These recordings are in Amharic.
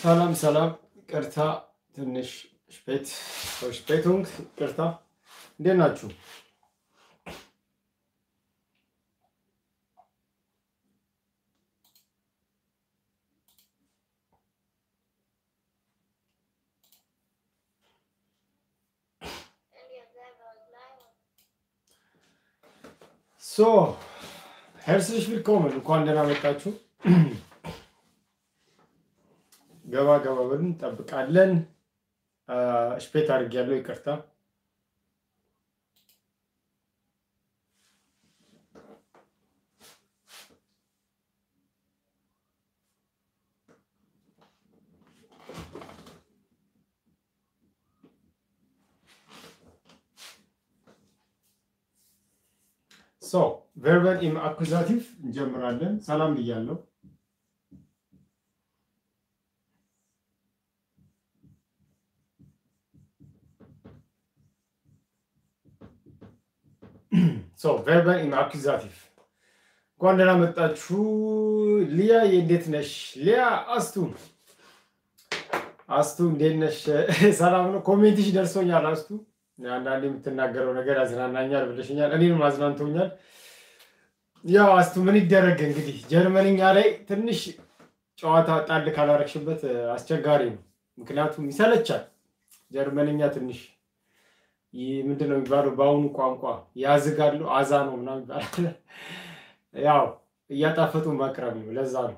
ሰላም ሰላም፣ ቅርታ ትንሽ ስፔት ስፔቱንግ ቅርታ፣ እንዴት ናችሁ? ሶ ሄርስልሽ ዊልኮምን እንኳን ደህና መጣችሁ። ገባ ገባ ብለን እንጠብቃለን። ስፔት አድርጌያለሁ፣ ይቅርታ። ሶ ቨርበል ኢም አኩዛቲቭ እንጀምራለን። ሰላም ብያለሁ። ሶ ቨርበል ኢም አኩዛቲቭ እንኳን ደህና መጣችሁ። ሊያ እንዴት ነሽ? ሊያ አስቱ አስቱ እንዴት ነሽ? ሰላም ነው። ኮሜንትሽ ደርሶኛል አስቱ አንዳንድ የምትናገረው ነገር ያዝናናኛል ብለሽኛል፣ እኔንም አዝናንቶኛል። ያው አስቱ ምን ይደረግ እንግዲህ ጀርመንኛ ላይ ትንሽ ጨዋታ ጣል ካላረግሽበት አስቸጋሪ ነው። ምክንያቱም ይሰለቻል። ጀርመንኛ ትንሽ ምንድን ነው የሚባለው በአሁኑ ቋንቋ ያዝጋሉ፣ አዛ ነው ምናምን ይባላል። ያው እያጣፈጡ ማቅረብ ነው። ለዛ ነው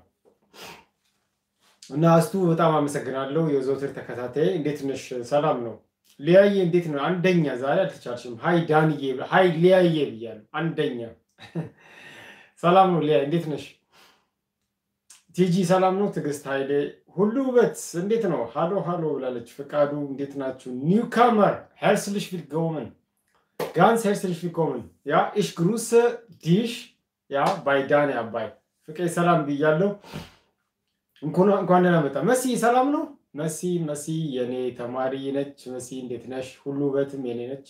እና አስቱ በጣም አመሰግናለሁ። የዘውትር ተከታታይ እንዴት ነሽ? ሰላም ነው ሊያየ እንዴት ነው? አንደኛ ዛሬ አልተቻልሽም። ሀይ ዳንዬ፣ ሀይ ሊያየ ብያለሁ። አንደኛ ሰላም ነው ሊያ፣ እንዴት ነሽ? ቲጂ ሰላም ነው። ትዕግስት ኃይሌ ሁሉ ውበት እንዴት ነው? ሃሎ ሃሎ ብላለች። ፍቃዱ እንዴት ናችሁ? ኒውካመር ሄርስልሽ ቪልኮመን ጋንስ ሄርስልሽ ቪልኮመን ያ ኢሽ ግሩሰ ዲሽ ያ ባይ ዳኒ አባይ ፍቄ ሰላም ብያለሁ። እንኳን ደህና መጣ። መሲ ሰላም ነው መሲ መሲ የኔ ተማሪ ነች። መሲ እንዴት ነሽ? ሁሉ ውበትም የኔ ነች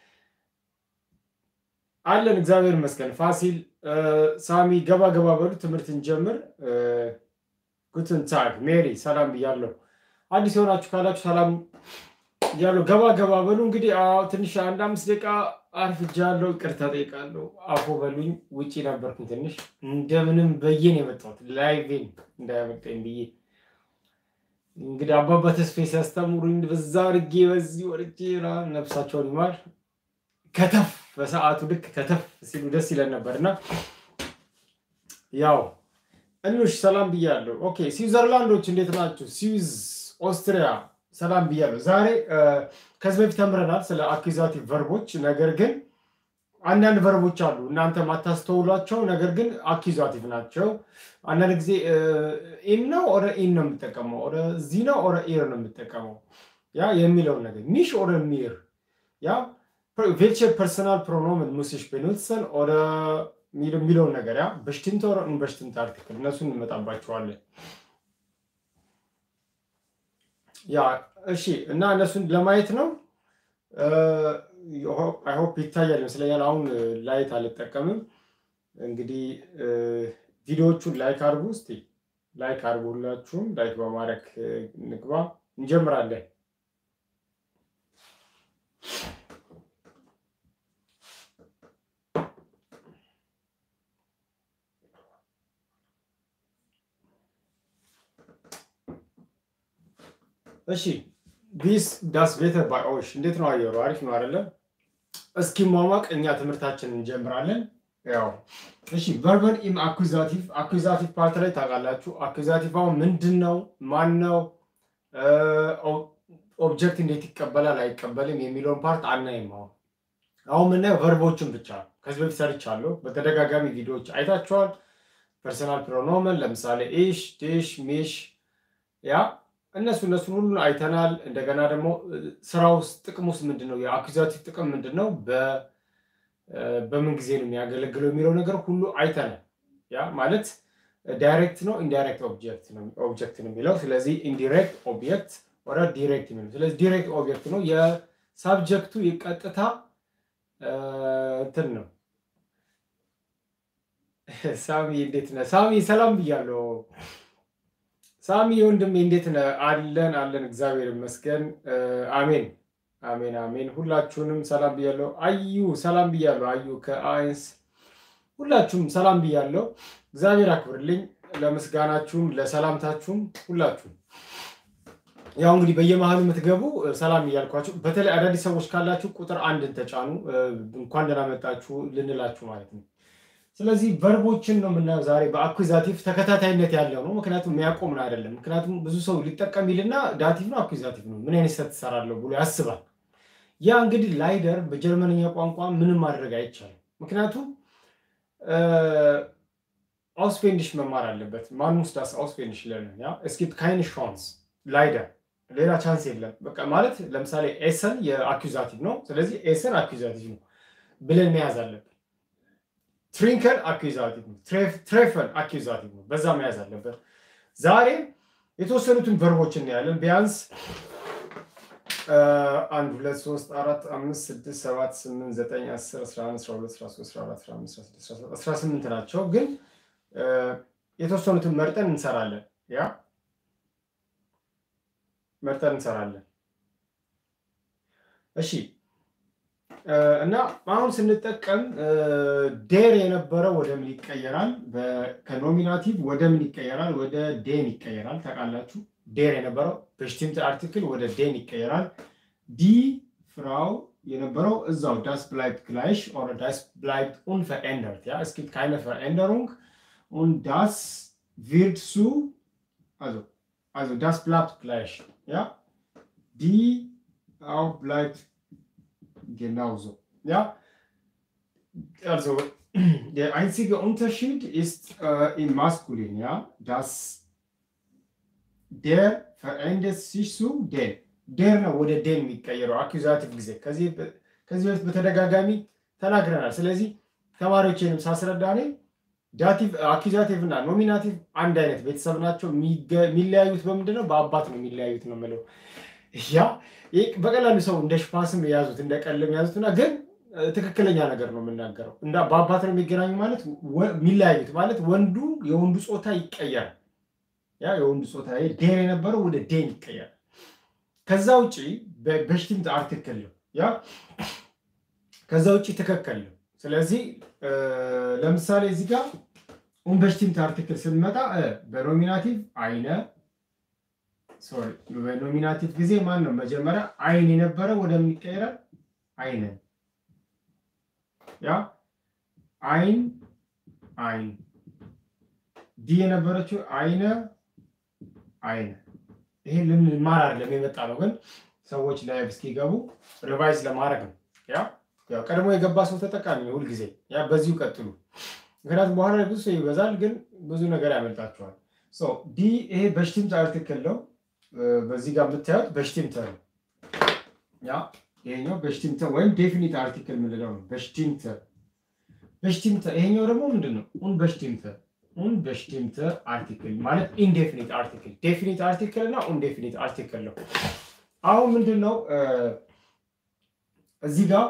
አለን። እግዚአብሔር ይመስገን። ፋሲል ሳሚ ገባ ገባ በሉ ትምህርት እንጀምር። ጉትን ታግ ሜሪ ሰላም ብያለሁ። አዲስ የሆናችሁ ካላችሁ ሰላም ብያለሁ። ገባ ገባ በሉ እንግዲህ ትንሽ አንድ አምስት ደቂቃ አርፍጃለሁ። ይቅርታ ጠይቃለሁ። አፎ በሉኝ። ውጪ ነበርኩኝ ትንሽ እንደምንም በየን የመጣሁት ላይቬን እንዳያመጣኝ ብዬ እንግዲህ አባባ ተስፌ ሲያስተምሩኝ በዛ አድርጌ በዚህ ወርጄ ነፍሳቸውን ይማር ከተፍ በሰዓቱ ልክ ከተፍ ሲሉ ደስ ይለን ነበር እና ያው እኑሽ ሰላም ብያለሁ። ኦኬ ስዊዘርላንዶች እንዴት ናችሁ? ስዊዝ ኦስትሪያ ሰላም ብያለሁ። ዛሬ ከዚህ በፊት ተምረናል ስለ አኪዛቲቭ ቨርቦች። ነገር ግን አንዳንድ ቨርቦች አሉ እናንተ ማታስተውሏቸው፣ ነገር ግን አኪዛቲቭ ናቸው። አንዳንድ ጊዜ ኢም ነው ኦረ ኢን ነው የምጠቀመው፣ ኦረ ዚ ነው ኦረ ኢር ነው የምጠቀመው ያ የሚለውን ነገር ሚሽ ኦረ ሚር ያ ቬልቸ ፐርሰናል ፕሮኖምን ሙስሽ ቤኑትሰን ኦረ የሚለውን ነገር ያ በሽትንት ኦረ በሽትንት አርቲክል እነሱን እንመጣባቸዋለን። ያ እሺ፣ እና እነሱን ለማየት ነው። አይሆፕ ይታያል ይመስለኛል። አሁን ላይት አልጠቀምም። እንግዲህ ቪዲዮዎቹን ላይክ አድርጉ። እስቲ ላይክ አድርጉ፣ ሁላችሁም ላይክ በማድረግ ንግባ። እንጀምራለን። እሺ ቢስ ዳስ ቤተር ባይ ኦሽ እንዴት ነው አየሩ? አሪፍ ነው አይደለም? እስኪ ሟሟቅ እኛ ትምህርታችንን እንጀምራለን። ያው እሺ ቨርበል ኢም አኩዛቲቭ አኩዛቲቭ ፓርት ላይ ታውቃላችሁ። አኩዛቲቭ አሁን ምንድን ነው? ማን ነው? ኦብጀክት እንዴት ይቀበላል አይቀበልም የሚለውን ፓርት አናይም። አሁን አሁን ምናየው ቨርቦችን ብቻ ከዚህ በፊት ሰርቻለሁ። በተደጋጋሚ ቪዲዮዎች አይታችኋል። ፐርሰናል ፕሮኖመን ለምሳሌ ኢሽ፣ ዲሽ፣ ሚሽ ያ እነሱ እነሱን ሁሉ አይተናል። እንደገና ደግሞ ስራ ውስጥ ጥቅም ውስጥ ምንድን ነው የአኩዛቲቭ ጥቅም ምንድን ነው፣ በምን ጊዜ ነው የሚያገለግለው የሚለው ነገር ሁሉ አይተናል። ያ ማለት ዳይሬክት ነው ኢንዳይሬክት ኦብጀክት ነው የሚለው። ስለዚህ ኢንዲሬክት ኦብጀክት ወደ ዲሬክት የሚለው ስለዚህ ዲሬክት ኦብጀክት ነው የሳብጀክቱ የቀጥታ እንትን ነው። ሳሚ እንዴት ነህ? ሳሚ ሰላም ብያለሁ። ሳሚ ወንድሜ እንዴት ነህ? አለን አለን፣ እግዚአብሔር ይመስገን። አሜን አሜን አሜን። ሁላችሁንም ሰላም ብያለሁ። አዩ ሰላም ብያለሁ። አዩ ከአይንስ ሁላችሁም ሰላም ብያለሁ። እግዚአብሔር አክብርልኝ። ለምስጋናችሁም ለሰላምታችሁም ሁላችሁም ያው እንግዲህ በየመሀሉ የምትገቡ ሰላም እያልኳችሁ፣ በተለይ አዳዲስ ሰዎች ካላችሁ ቁጥር አንድን ተጫኑ። እንኳን ደህና መጣችሁ ልንላችሁ ማለት ነው። ስለዚህ ቨርቦችን ነው የምናየው ዛሬ በአኩዛቲቭ ተከታታይነት ያለው ነው። ምክንያቱም የሚያቆም ነው አይደለም። ምክንያቱም ብዙ ሰው ሊጠቀም ይልና ዳቲቭ ነው አኩዛቲቭ ነው ምን አይነት ሰት ትሰራለሁ ብሎ ያስባል። ያ እንግዲህ ላይደር በጀርመንኛ ቋንቋ ምንም ማድረግ አይቻልም። ምክንያቱም አውስፔንዲሽ መማር አለበት። ማንስ ዳስ አውስፔንዲሽ ለርን ያ እስኪፕ ካይን ሻንስ ላይደር ሌላ ቻንስ የለም። በቃ ማለት ለምሳሌ ኤሰን የአኩዛቲቭ ነው። ስለዚህ ኤሰን አኩዛቲቭ ነው ብለን መያዝ አለብን። ትሪንከን አኩዛቲቭ ነው። ትሬፈን አኩዛቲቭ ነው። በዛ መያዝ አለበት። ዛሬ የተወሰኑትን ቨርቦች እናያለን። ቢያንስ አንድ ሁለት ሶስት አራት አምስት ስድስት ሰባት ስምንት ዘጠኝ አስር አስራ አንድ አስራ ሁለት አስራ ሶስት አስራ አራት አስራ አምስት አስራ ስድስት አስራ ሰባት አስራ ስምንት ናቸው። ግን የተወሰኑትን መርጠን እንሰራለን። ያ መርጠን እንሰራለን። እሺ እና አሁን ስንጠቀም ዴር የነበረው ወደ ምን ይቀየራል? ከኖሚናቲቭ ወደ ምን ይቀየራል? ወደ ዴን ይቀየራል። ታውቃላችሁ፣ ዴር የነበረው በሽቲምት አርቲክል ወደ ዴን ይቀየራል። ዲ ፍራው የነበረው እዛው ዳስ ብላይብት ግላይሽ ኦር ዳስ ብላይብት unverändert ja es gibt keine Veränderung und das wird zu also also das bleibt gleich ja die auch bleibt genauso. Ja, also der einzige Unterschied ist äh, im Maskulin, ja, dass der verändert sich zu den. der ነው ወደ ዴን የሚቀየረው አኪዛቲቭ ጊዜ ከዚህ በፊት በተደጋጋሚ ተናግረናል። ስለዚህ ተማሪዎችንም ሳስረዳ እኔ ዳቲቭ አኪዛቲቭ እና ኖሚናቲቭ አንድ አይነት ቤተሰብ ናቸው። የሚለያዩት በምንድን ነው? በአባት ነው የሚለያዩት ነው የምለው ያ በቀላሉ ሰው እንደ ሽፋስም የያዙት እንደ ቀልም የያዙት እና ግን ትክክለኛ ነገር ነው የምናገረው። እንዳ በአባት ነው የሚገናኙ ማለት የሚለያዩት ማለት ወንዱ የወንዱ ጾታ ይቀየራል። ያ የወንዱ ጾታ ዴር የነበረው ወደ ዴን ይቀየራል። ከዛ ውጭ በሽቲምት አርቲክል ነው ያ ከዛ ውጭ ትክክል ነው። ስለዚህ ለምሳሌ እዚህ ጋር ኡን በሽቲምት አርቲክል ስንመጣ በኖሚናቲቭ አይነ ሶሪ በኖሚናቲቭ ጊዜ ማን ነው መጀመሪያ አይን የነበረ ወደምን ይቀየራል? አይነ ያ አይን አይን ዲ የነበረችው አይነ አይነ ይሄ ልንማር አይደለም የመጣ ነው፣ ግን ሰዎች ላይቭ እስኪገቡ ሪቫይዝ ለማድረግ ነው። ያ ያው ቀድሞ የገባ ሰው ተጠቃሚ ነው ሁልጊዜ። ያ በዚሁ ቀጥሉ፣ ምክንያቱም በኋላ ላይ ብዙ ሰው ይበዛል፣ ግን ብዙ ነገር ያመልጣቸዋል። ዲ ይሄ በሽቲምት አርቲክል ነው። በዚህ ጋር የምታዩት በሽቲምተ ነው። ያ ይሄኛው በሽቲምተ ወይም ዴፊኒት አርቲክል የምንለው ነው። በሽቲምተ በሽቲምተ። ይሄኛው ደግሞ ምንድን ነው? ኡን በሽቲምተ ኡን በሽቲምተ አርቲክል ማለት ኢንዴፊኒት አርቲክል። ዴፊኒት አርቲክል እና ኡን ዴፊኒት አርቲክል ነው። አሁን ምንድን ነው እዚህ ጋር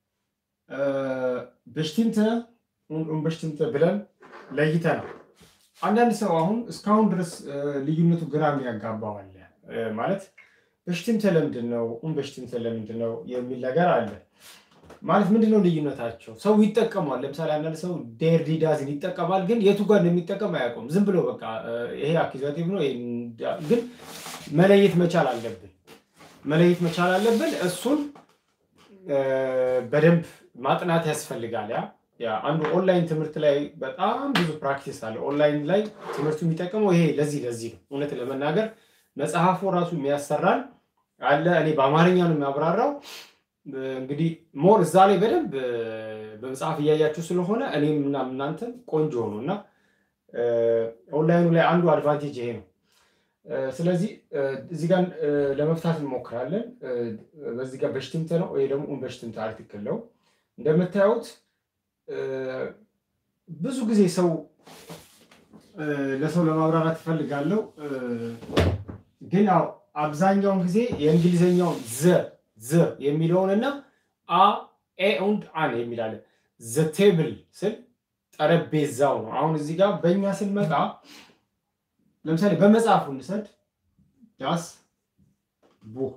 በሽቲምተ ኡን በሽቲምተ ብለን ለይተናል። አንዳንድ ሰው አሁን እስካሁን ድረስ ልዩነቱ ግራ የሚያጋባው አለ። ማለት በሽቲምተ ለምንድን ነው ኡን በሽቲምተ ለምንድን ነው የሚል ነገር አለ። ማለት ምንድን ነው ልዩነታቸው? ሰው ይጠቀሟል። ለምሳሌ አንዳንድ ሰው ዴር ዲዳዝን ይጠቀማል፣ ግን የቱ ጋር እንደሚጠቀም አያውቁም። ዝም ብሎ በቃ ይሄ አኪዛቲቭ ነው፣ ግን መለየት መቻል አለብን። መለየት መቻል አለብን። እሱን በደንብ ማጥናት ያስፈልጋል። ያ አንዱ ኦንላይን ትምህርት ላይ በጣም ብዙ ፕራክቲስ አለ። ኦንላይን ላይ ትምህርቱ የሚጠቀመው ይሄ ለዚህ ለዚህ ነው። እውነት ለመናገር መጽሐፉ ራሱ የሚያሰራል አለ። እኔ በአማርኛ ነው የሚያብራራው። እንግዲህ ሞር እዛ ላይ በደንብ በመጽሐፍ እያያችሁ ስለሆነ እኔም እና እናንተም ቆንጆ ሆኖ እና ኦንላይኑ ላይ አንዱ አድቫንቴጅ ይሄ ነው። ስለዚህ እዚህ ጋር ለመፍታት እንሞክራለን። በዚህ ጋር በሽትምተ ነው ወይ ደግሞ በሽትምተ አርቲክል ነው እንደምታዩት ብዙ ጊዜ ሰው ለሰው ለማብራራት እፈልጋለሁ፣ ግን ያው አብዛኛውን ጊዜ የእንግሊዝኛውን ዘ ዘ የሚለውን እና አ ኤ ኡንድ አን የሚላለ ዘ ቴብል ስል ጠረጴዛው ነው። አሁን እዚህ ጋር በእኛ ስንመጣ ለምሳሌ በመጽሐፉ እንሰድ ዳስ ቡህ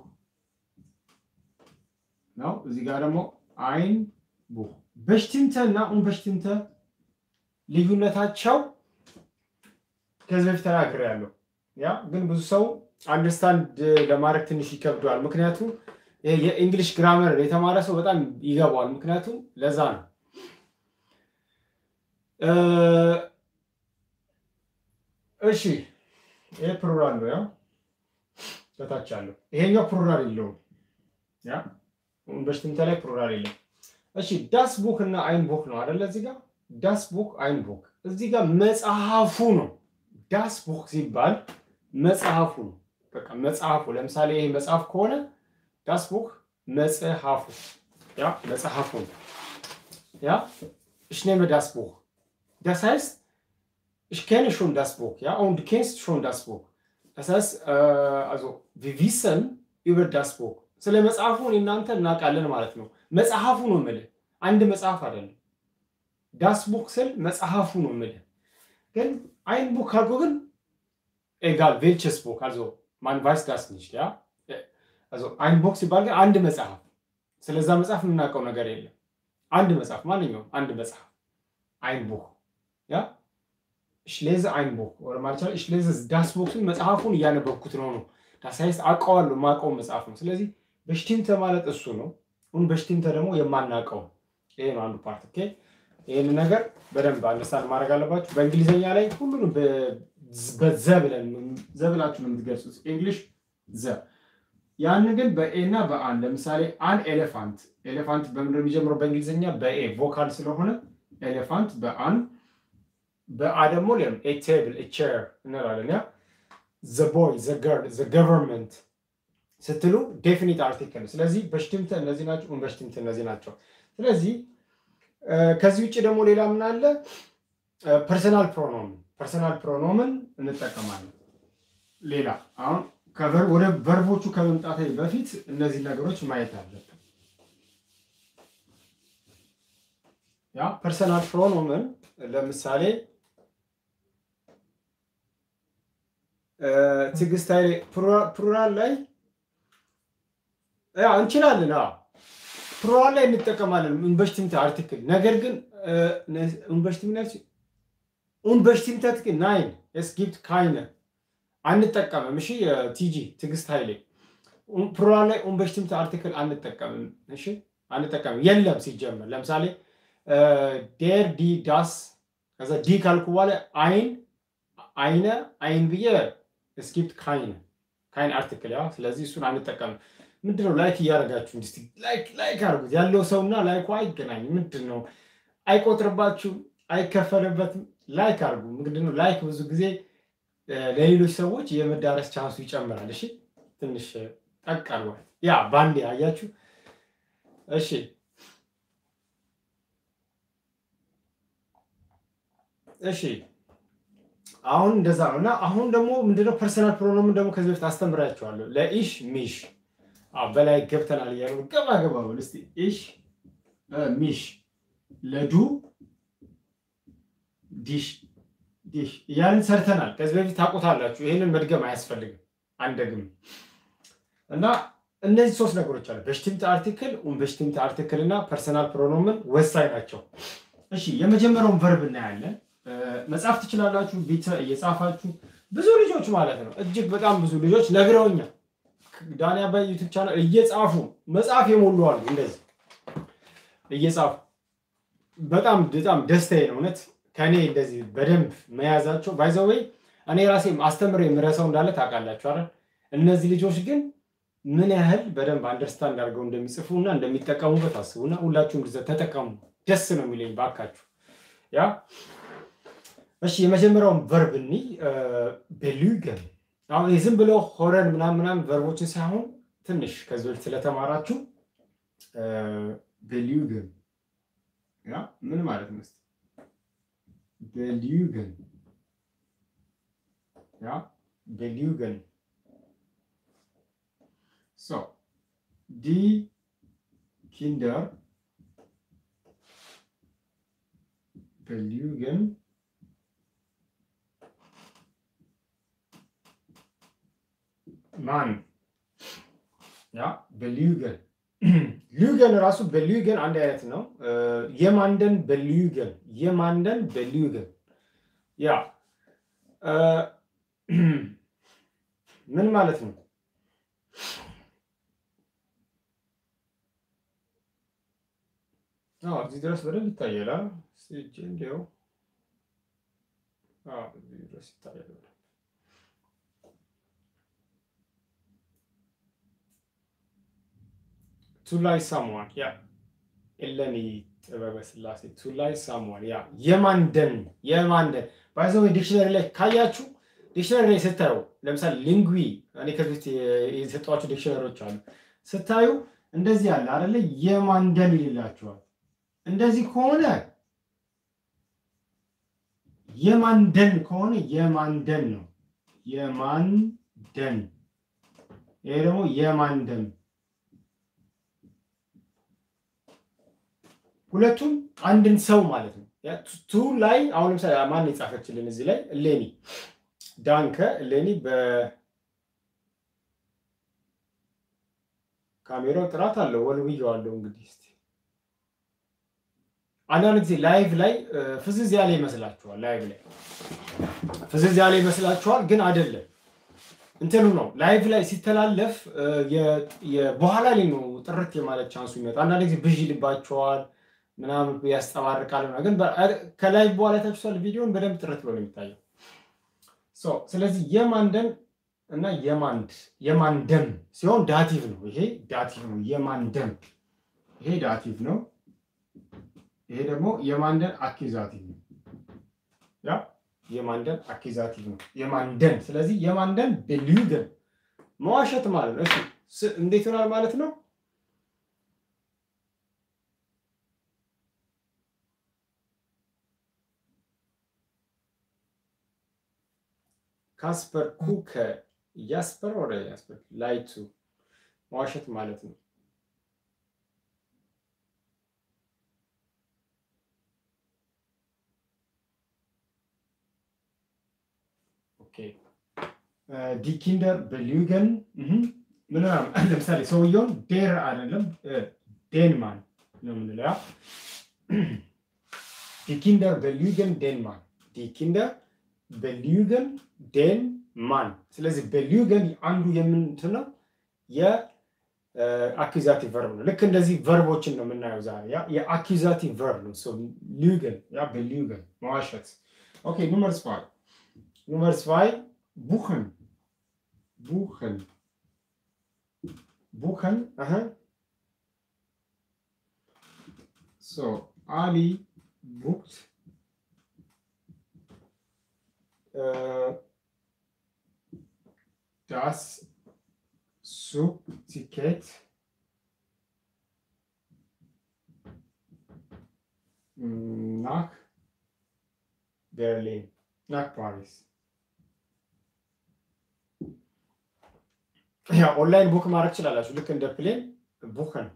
ነው። እዚህ ጋር ደግሞ አይን ቡህ በሽቲንተ እና ኡንበሽቲንተ ልዩነታቸው ከዚህ በፊት ተናግሬያለሁ። ያ ግን ብዙ ሰው አንደርስታንድ ለማድረግ ትንሽ ይከብደዋል። ምክንያቱም የእንግሊሽ ግራመር የተማረ ሰው በጣም ይገባዋል። ምክንያቱም ለዛ ነው። እሺ ይሄ ፕሉራል ነው። ያ በታች አለው። ይሄኛው ፕሉራል የለውም። ያ በሽትምተ ላይ ፕሉራል የለም። እሺ ዳስ ቡክ እና አይን ቡክ ነው አይደለ? እዚህ ጋር ዳስ ቡክ አይን ቡክ፣ እዚህ ጋር መጽሐፉ ነው። ዳስ ቡክ ሲባል መጽሐፉ ነው። በቃ መጽሐፉ። ለምሳሌ ይሄ መጽሐፍ ከሆነ ዳስ ቡክ መጽሐፉ፣ ያ መጽሐፉ ነው። ያ ich nehme das Buch. Das heißt, ich kenne schon das Buch, ja, und du kennst schon das Buch. Das heißt, äh, also wir wissen über das Buch. ስለ መጽሐፉ እናንተ እናውቃለን ማለት ነው። መጽሐፉ ነው የምልህ፣ አንድ መጽሐፍ አይደለም። ዳስ ቡክ ስል መጽሐፉ ነው የምልህ። ግን አይን ቡክ ካልኩ ግን ኤጋል ዌልቸስ ቡክ አልዞ ማን ቫይስ ዳስ ኒሽት ያ አልዞ አይን ቡክ ሲባል ግን አንድ መጽሐፍ፣ ስለዛ መጽሐፍ የምናውቀው ነገር የለም። አንድ መጽሐፍ ማንኛውም አንድ መጽሐፍ አይን ቡክ ያ ሽሌዘ አይን ቡክ ወደ ማለት ይችላል። ሽሌዘ ዳስ ቡክን መጽሐፉን እያነበብኩት ነው ነው ዳስ ሀይስት አውቀዋለሁ የማውቀው መጽሐፍ ነው። ስለዚህ በሽቲንተ ማለት እሱ ነው። ሁን በሽቲንተ ደግሞ የማናውቀው ይሄ ነው አንዱ ፓርት። ኦኬ ይህን ነገር በደንብ አንደርስታንድ ማድረግ አለባችሁ። በእንግሊዝኛ ላይ ሁሉንም በዘ ብለን ዘ ብላችሁ ነው የምትገልጹት እንግሊሽ ዘ ያን ግን በኤ እና በአን ለምሳሌ አን ኤሌፋንት ኤሌፋንት በምንድን ነው የሚጀምረው? በእንግሊዝኛ በኤ ቮካል ስለሆነ ኤሌፋንት በአን በአ ደግሞ ለም ኤ ቴብል ኤ ቼር እንላለን። ያ ዘ ቦይ ዘ ገርል ዘ ገቨርንመንት ስትሉ ዴፊኒት አርቲክል። ስለዚህ በሽትምተ እነዚህ ናቸው፣ በሽትምተ እነዚህ ናቸው። ስለዚህ ከዚህ ውጭ ደግሞ ሌላ ምን አለ? ፐርሰናል ፕሮኖምን ፐርሰናል ፕሮኖምን እንጠቀማለን። ሌላ አሁን ወደ ቨርቦቹ ከመምጣት በፊት እነዚህ ነገሮች ማየት አለብን። ያ ፐርሰናል ፕሮኖምን ለምሳሌ ትዕግስት ኃይሌ ፕሉራል ላይ ያ እንችላለን። ፕሉራል ላይ እንጠቀማለን ኡንበሽቲምተ አርቲክል። ነገር ግን ኡንበሽቲምተት ግን ናይን es gibt keine አንጠቀምም። እሺ ቲጂ ትዕግስት ኃይሌ ፕሉራል ላይ ኡንበሽቲምተ አርቲክል አንጠቀምም። እሺ አንጠቀምም፣ የለም ሲጀመር። ለምሳሌ ዴር ዲ ዳስ ከዛ ዲ ካልኩ በኋላ አይን አይነ አይን ብዬ es gibt keine keine አርቲክል ያ። ስለዚህ እሱን አንጠቀምም። ምንድነው ላይክ እያደረጋችሁ እንዲ ላይክ ላይክ አድርጉት። ያለው ሰውና ላይኩ አይገናኝም። ምንድን ነው አይቆጥርባችሁም፣ አይከፈልበትም። ላይክ አድርጉ። ምንድነው ላይክ ብዙ ጊዜ ለሌሎች ሰዎች የመዳረስ ቻንሱ ይጨምራል። እሺ ትንሽ ጠቅ አድርጓል። ያ ባንዴ አያችሁ። እሺ እሺ አሁን እንደዛ ነው እና አሁን ደግሞ ምንድነው ፐርሰናል ፕሮኖምን ደግሞ ከዚህ በፊት አስተምራችኋለሁ። ለኢሽ ሚሽ በላይ ገብተናል እያሉ ገባ ገባ በል እስኪ ኢሽ ሚሽ ለዱ ዲሽ ዲሽ እያልን ሰርተናል። ከዚህ በፊት ታውቁታላችሁ። ይህንን መድገም አያስፈልግም፣ አንደግም እና እነዚህ ሶስት ነገሮች አሉ። በሽቲምተ አርቲክል፣ በሽቲምተ አርቲክል እና ፐርሰናል ፕሮኖምን ወሳኝ ናቸው። እሺ የመጀመሪያውን ቨርብ እናያለን። መጻፍ ትችላላችሁ፣ ቤት እየጻፋችሁ ብዙ ልጆች ማለት ነው። እጅግ በጣም ብዙ ልጆች ነግረውኛል። ዳኒ አባይ ዩቱብ ቻናል እየጻፉ መጽሐፍ የሞሉ አሉ። እንደዚህ እየጻፉ በጣም በጣም ደስታዬ ነው እውነት ከእኔ እንደዚህ በደንብ መያዛቸው ባይዘወይ እኔ ራሴ አስተምሬ የምረሰው እንዳለ ታውቃላችሁ አይደል? እነዚህ ልጆች ግን ምን ያህል በደንብ አንደርስታንድ አድርገው እንደሚጽፉ እና እንደሚጠቀሙበት አስቡና ሁላችሁም ጊዜ ተጠቀሙ። ደስ ነው የሚለኝ ባካችሁ። ያ እሺ፣ የመጀመሪያውን ቨርብ እኒ ቤሉገን አሁን ዝም ብሎ ሆረን ምናምን ምናምን ቨርቦችን ሳይሆን ትንሽ ከዚህ በፊት ስለተማራችሁ ቤሉገን ያ ምን ማለት ነው? belügen. Ja, belügen. So, die Kinder belügen ማን ያ በሊዩገን ሊዩገን ራሱ በሊዩገን አንድ አይነት ነው። የማንደን በሊዩገን የማንደን በሊዩገን ያ ምን ማለት ነው? እዚህ ድረስ በደንብ ይታያል። እጅ እንዲያው እዚህ ድረስ ይታያል። ቱ ላይ ሳሙዋን ያ ኤለኒ ጥበበ ስላሴ ቱ ላይ ሳሙዋን ያ የማንደን የማንደን ባይዘው ዲክሽነሪ ላይ ካያችሁ ዲክሽነሪ ላይ ስታዩ ለምሳሌ ሊንጉ እኔ ከዚህ በፊት የሰጧቸው ዲክሽነሪዎች አሉ ስታዩ እንደዚህ አለ አይደለ? የማንደን ይልላችኋል። እንደዚህ ከሆነ የማንደን ከሆነ የማንደን ነው። የማንደን ይሄ ደግሞ የማንደን ሁለቱም አንድን ሰው ማለት ነው። ቱ ላይ አሁን ለምሳሌ ማን የጻፈችልን እዚህ ላይ እሌኒ ዳንከ እሌኒ በካሜራው ጥራት አለው ወልብየዋለሁ። እንግዲህ እስኪ አንዳንድ ጊዜ ላይቭ ላይ ፍዝዝ ያለ ይመስላችኋል። ላይቭ ላይ ፍዝዝ ያለ ይመስላችኋል፣ ግን አይደለም። እንትኑ ነው ላይቭ ላይ ሲተላለፍ በኋላ ላይ ነው ጥርት የማለት ቻንሱ ይመጣ። አንዳንድ ጊዜ ብዥ ይልባቸዋል ምናምን ያስጠባርቃል። ግን ከላይቭ በኋላ ታችኋል ቪዲዮን በደንብ ጥርት ብሎ ነው የሚታየው። ስለዚህ የማንደን እና የማንድ የማንደም ሲሆን ዳቲቭ ነው። ይሄ ዳቲቭ ነው። የማንደም ይሄ ዳቲቭ ነው። ይሄ ደግሞ የማንደን አኪዛቲቭ ነው። ያ የማንደን አኪዛቲቭ ነው። የማንደን ስለዚህ የማንደን በሊዩገን መዋሸት ማለት ነው። እሺ እንዴት ይሆናል ማለት ነው? ካስፐር ኩከ ያስፐር ወደ ያስፐር ላይቱ መዋሸት ማለት ነው። ዲኪንደር በሊዩገን ምን ለምሳሌ ሰውየውን ዴር አይደለም ዴንማን ነው የምንለው። ዲኪንደር በሊዩገን ዴንማን ዲኪንደር በሊዩገን ዴን ማን። ስለዚህ በሊዩገን አንዱ የምንትን ነው የአኪዛቲቭ ቨርብ ነው። ልክ እንደዚህ ቨርቦችን ነው የምናየው ዛሬ። የአኪዛቲቭ ቨርብ ነው ሊዩገን፣ ያ በሊዩገን መዋሸት። ኦኬ ኑመርስ ፋይ ኑመርስ ፋይ ቡኸን ቡኸን ቡኸን ሶ አሊ ቡክት das Zugticket nach Berlin, nach Paris. ያ ኦንላይን ቡክ ማድረግ ትችላላችሁ። ልክ እንደ ፕሌን ቡክን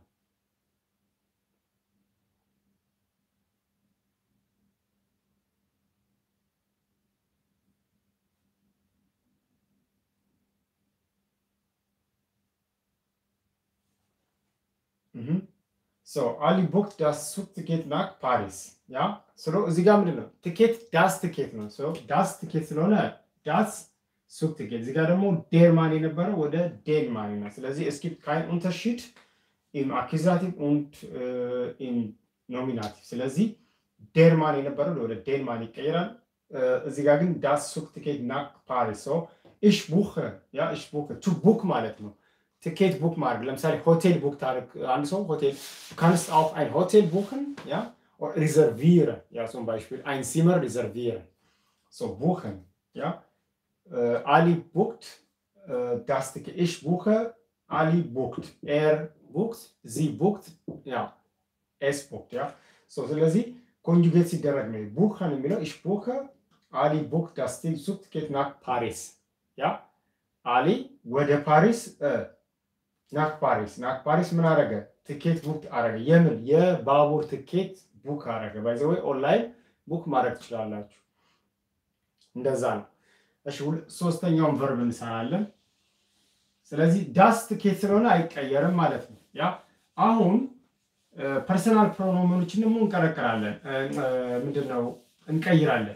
አሊ ቡክ ዳስ ሱቅ ትኬት ናክ ፓሪስ። ያ ስሎ እዚህ ጋር ምንድን ነው ትኬት ዳስ ትኬት ነው። ዳስ ትኬት ስለሆነ ዳስ ሱቅ ትኬት። እዚህ ጋር ደግሞ ዴርማን የነበረው ወደ ዴንማን ነው። ስለዚህ es gibt kein Unterschied im Akkusativ und im Nominativ። ስለዚህ ዴርማን የነበረው ወደ ዴንማን ይቀየራል። እዚህ ጋር ግን ዳስ ሱቅ ትኬት ናክ ፓሪስ። ich buche ያ ich buche ቱ ቡክ ማለት ነው ትኬት ቡክ ማድረግ ለምሳሌ ሆቴል ቡክ ታደርግ አንድ ሰው ሆቴል ካንስት auch ein Hotel buchen ja oder reservieren ja zum Beispiel ein Zimmer reservieren so buchen ja äh, Ali bucht äh, das Ticket ich buche Ali bucht er bucht sie bucht ja es bucht ja so ስለዚህ ኮንጁጌት ሲደረግ ነው ቡከን የሚለው ich buche Ali bucht das Zugticket nach Paris ja አሊ ወደ ፓሪስ ናክ ፓሪስ ናክ ፓሪስ ምን አረገ? ትኬት ቡክ አረገ። የምን የባቡር ትኬት ቡክ አረገ። ባይዘ ወይ ኦንላይን ቡክ ማድረግ ትችላላችሁ። እንደዛ ነው። እሺ ሶስተኛውን ቨርብ እንሰራለን። ስለዚህ ዳስ ትኬት ስለሆነ አይቀየርም ማለት ነው። ያ አሁን ፐርሰናል ፕሮኖመኖችን ደግሞ እንቀረቅራለን። ምንድን ነው እንቀይራለን።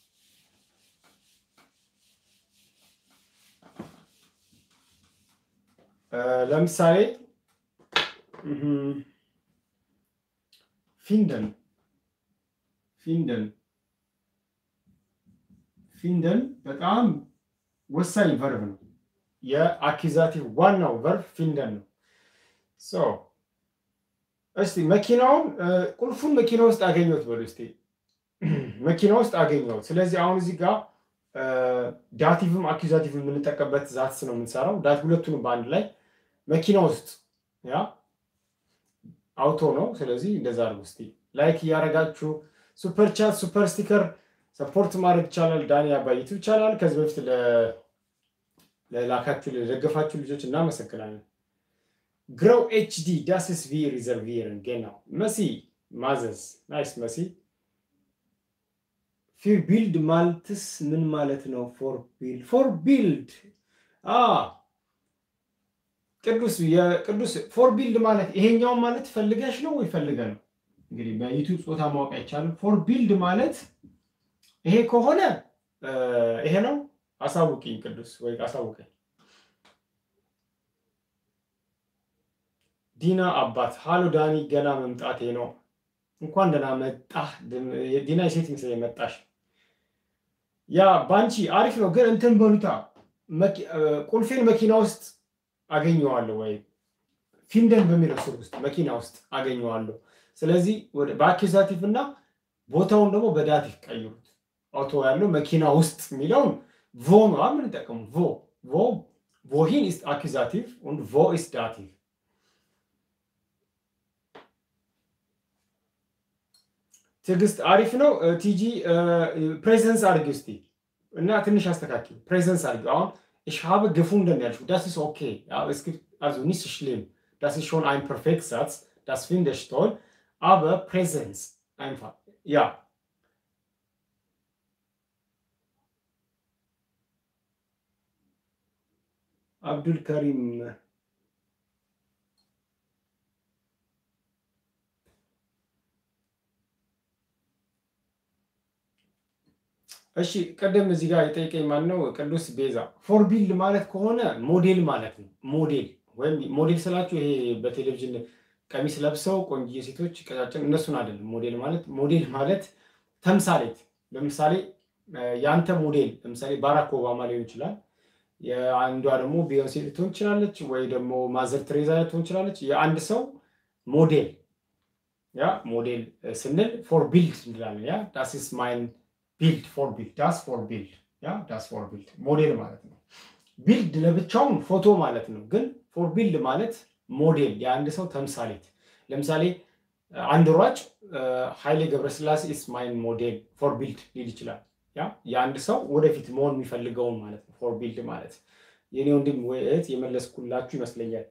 ለምሳሌ ፊንደን ፊንደን ፊንደን በጣም ወሳኝ ቨርብ ነው። የአኪዛቲቭ ዋናው ቨርብ ፊንደን ነው። እስቲ መኪናውን ቁልፉን መኪና ውስጥ አገኘሁት በሉ እስቲ መኪና ውስጥ አገኘሁት። ስለዚህ አሁን እዚህ ጋር ዳቲቭም አኪዛቲቭም የምንጠቀምበት ዛትስ ነው የምንሰራው። ዳት ሁለቱንም በአንድ ላይ መኪና ውስጥ ያ አውቶ ነው። ስለዚህ እንደዛ አድርጉ እስቲ ላይክ እያደረጋችሁ ሱፐር ቻት ሱፐር ስቲከር ሰፖርት ማድረግ ይቻላል። ዳኒ አባይቱ ይቻላል። ከዚህ በፊት ለላካችሁ ለደገፋችሁ ልጆች እናመሰግናለን። ግረው ኤችዲ ዳስስ ቪ ሪዘርቪርን ጌናው መሲ ማዘዝ ናይስ መሲ ፊር ቢልድ ማልትስ ምን ማለት ነው? ፎር ቢልድ ፎር ቢልድ ቅዱስ የቅዱስ ፎር ቢልድ ማለት ይሄኛውን ማለት ፈልገሽ ነው ወይ ፈልገ ነው? እንግዲህ በዩቲዩብ ጾታ ማወቅ አይቻልም። ፎር ቢልድ ማለት ይሄ ከሆነ ይሄ ነው። አሳውቂኝ ቅዱስ ወይ አሳውቀኝ። ዲና አባት ሃሎ ዳኒ፣ ገና መምጣቴ ነው። እንኳን ደህና መጣህ። ዲና የሴት ምስል የመጣሽ ያ ባንቺ አሪፍ ነው፣ ግን እንትን በሉታ ቁልፌን መኪና ውስጥ አገኘዋለሁ ወይ ፊንደን በሚለው ስር ውስጥ መኪና ውስጥ አገኘዋለሁ። ስለዚህ በአኪዛቲቭ እና ቦታውን ደግሞ በዳቲቭ ቀይሩት። አውቶ ያለው መኪና ውስጥ የሚለውን ቮ ነው የምንጠቀሙ ቮ ቮ ቮሂን ኢስ አኪዛቲቭ und ቮ ኢስ ዳቲቭ ትዕግስት አሪፍ ነው። ቲጂ ፕሬዘንስ አድርጊ ውስቲ እና ትንሽ አስተካክል። ፕሬዘንስ አድርጊ አሁን ich habe gefunden ያልሽው das ist okay ja es gibt also nicht so schlimm das ist schon ein Perfektsatz das finde ich toll aber Präsenz einfach ja አብዱል ከሪም እሺ ቀደም እዚህ ጋር የጠየቀኝ ማን ነው? ቅዱስ ቤዛ ፎርቢልድ ማለት ከሆነ ሞዴል ማለት ነው። ሞዴል ወይም ሞዴል ስላችሁ ይሄ በቴሌቪዥን ቀሚስ ለብሰው ቆንጆ ሴቶች ቀጫጭን እነሱን አይደለም። ሞዴል ማለት ሞዴል ማለት ተምሳሌት። ለምሳሌ የአንተ ሞዴል ለምሳሌ ባራክ ኦባማ ሊሆን ይችላል። የአንዷ ደግሞ ቢዮንሴ ልትሆን ትችላለች፣ ወይ ደግሞ ማዘር ትሬዛ ልትሆን ትችላለች። የአንድ ሰው ሞዴል ያ ሞዴል ስንል ፎር ቢልድ እንላለን። ያ ዳስ ኢስ ማይን ቢልድ ፎር ቢልድ ዳስ ፎር ቢልድ ያ ዳስ ፎር ቢልድ ሞዴል ማለት ነው። ቢልድ ለብቻውን ፎቶ ማለት ነው። ግን ፎር ቢልድ ማለት ሞዴል የአንድ ሰው ተምሳሌት። ለምሳሌ አንድ ሯጭ ኃይሌ ገብረስላሴ ኢስ ማይን ሞዴል ፎር ቢልድ ሊል ይችላል። ያ የአንድ ሰው ወደፊት መሆን የሚፈልገውን ማለት ነው። ፎር ቢልድ ማለት የኔ ወንድም ወይ እህት የመለስኩላችሁ ይመስለኛል።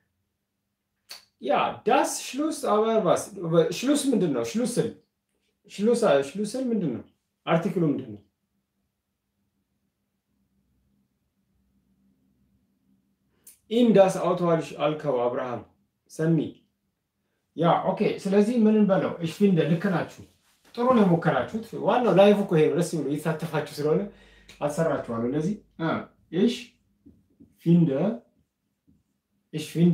ያ ዳስ ሽሉስ አበርባስ ሽሉስ ምንድን ነው? ሽሉስል ሽሉስል ምንድን ነው? አርቲክሉ ምንድን ነው? ኢም ዳስ አውቶ አልከው አብርሃም ሰሚ ያ ኦኬ። ስለዚህ ምን እንበለው? እሽ ፊንደ ልክ ናችሁ። ጥሩ ነው የሞከራችሁት። ዋናው ላይቭ እኮ ይሄ ነው። ደስ ብሎ እየተሳተፋችሁ ስለሆነ አሰራችኋለሁ። እነዚህ እሽ ፊንደ እሽ ፊንደ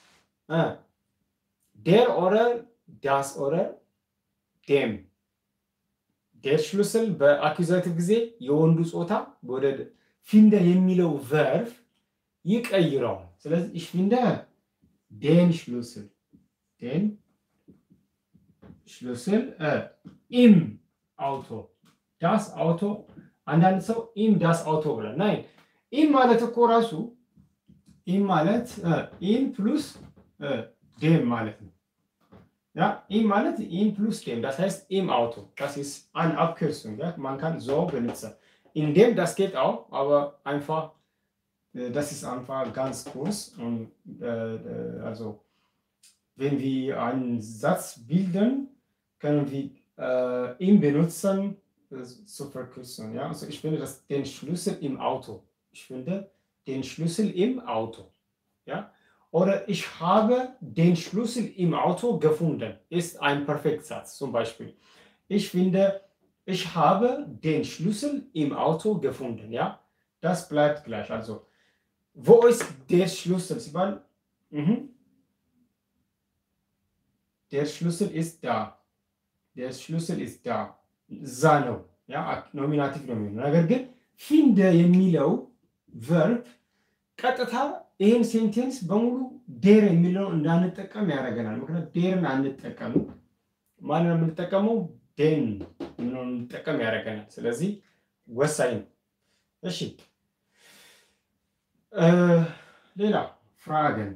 ዴር ኦረር ዳስ ኦረር ዴም ዴር ሽሉስል በአኪዛቲቭ ጊዜ የወንዱ ጾታ ወደ ፊንደ የሚለው ቨርፍ ይቀይረዋል። ስለዚህ ich finde den Schlüssel den Schlüssel äh, im Auto das Auto አንዳንድ ሰው ኢም ዳስ አውቶ ብለን ናይ ኢም ማለት እኮ ራሱ ኢም ማለት ኢም ፕሉስ ዴም ማለት ነው። Ja, ihm ማለት ihm plus dem. Das heißt im Auto. Das ist eine Abkürzung. Ja? Man kann so benutzen. In dem, das geht auch, aber einfach, das ist einfach ganz kurz. Und äh, also, wenn wir einen Satz bilden, können wir äh, ihn benutzen äh, zu verkürzen. Ja? Also ich finde das den Schlüssel im Auto. Ich finde den Schlüssel im Auto. Ja? Oder ich habe den Schlüssel im Auto gefunden. Ist ein Perfektsatz zum Beispiel. Ich finde, ich habe den Schlüssel im Auto gefunden. Ja? Das bleibt gleich. Also, wo ist der Schlüssel? Sie meinen, mhm. Der Schlüssel ist da. Der Schlüssel ist da. እዛ ነው ያ ኖሚናቲቭ ነው የሚሆነው። ነገር ግን ፊንደ የሚለው ቨርብ ቀጥታ ይህን ሴንቴንስ በሙሉ ዴር የሚለው እንዳንጠቀም ያደርገናል። ምክንያቱም ዴርን አንጠቀም። ማንን ነው የምንጠቀመው? ዴን የምንሆን እንጠቀም ያደርገናል። ስለዚህ ወሳኝ ነው። እሺ ሌላ ፍራገን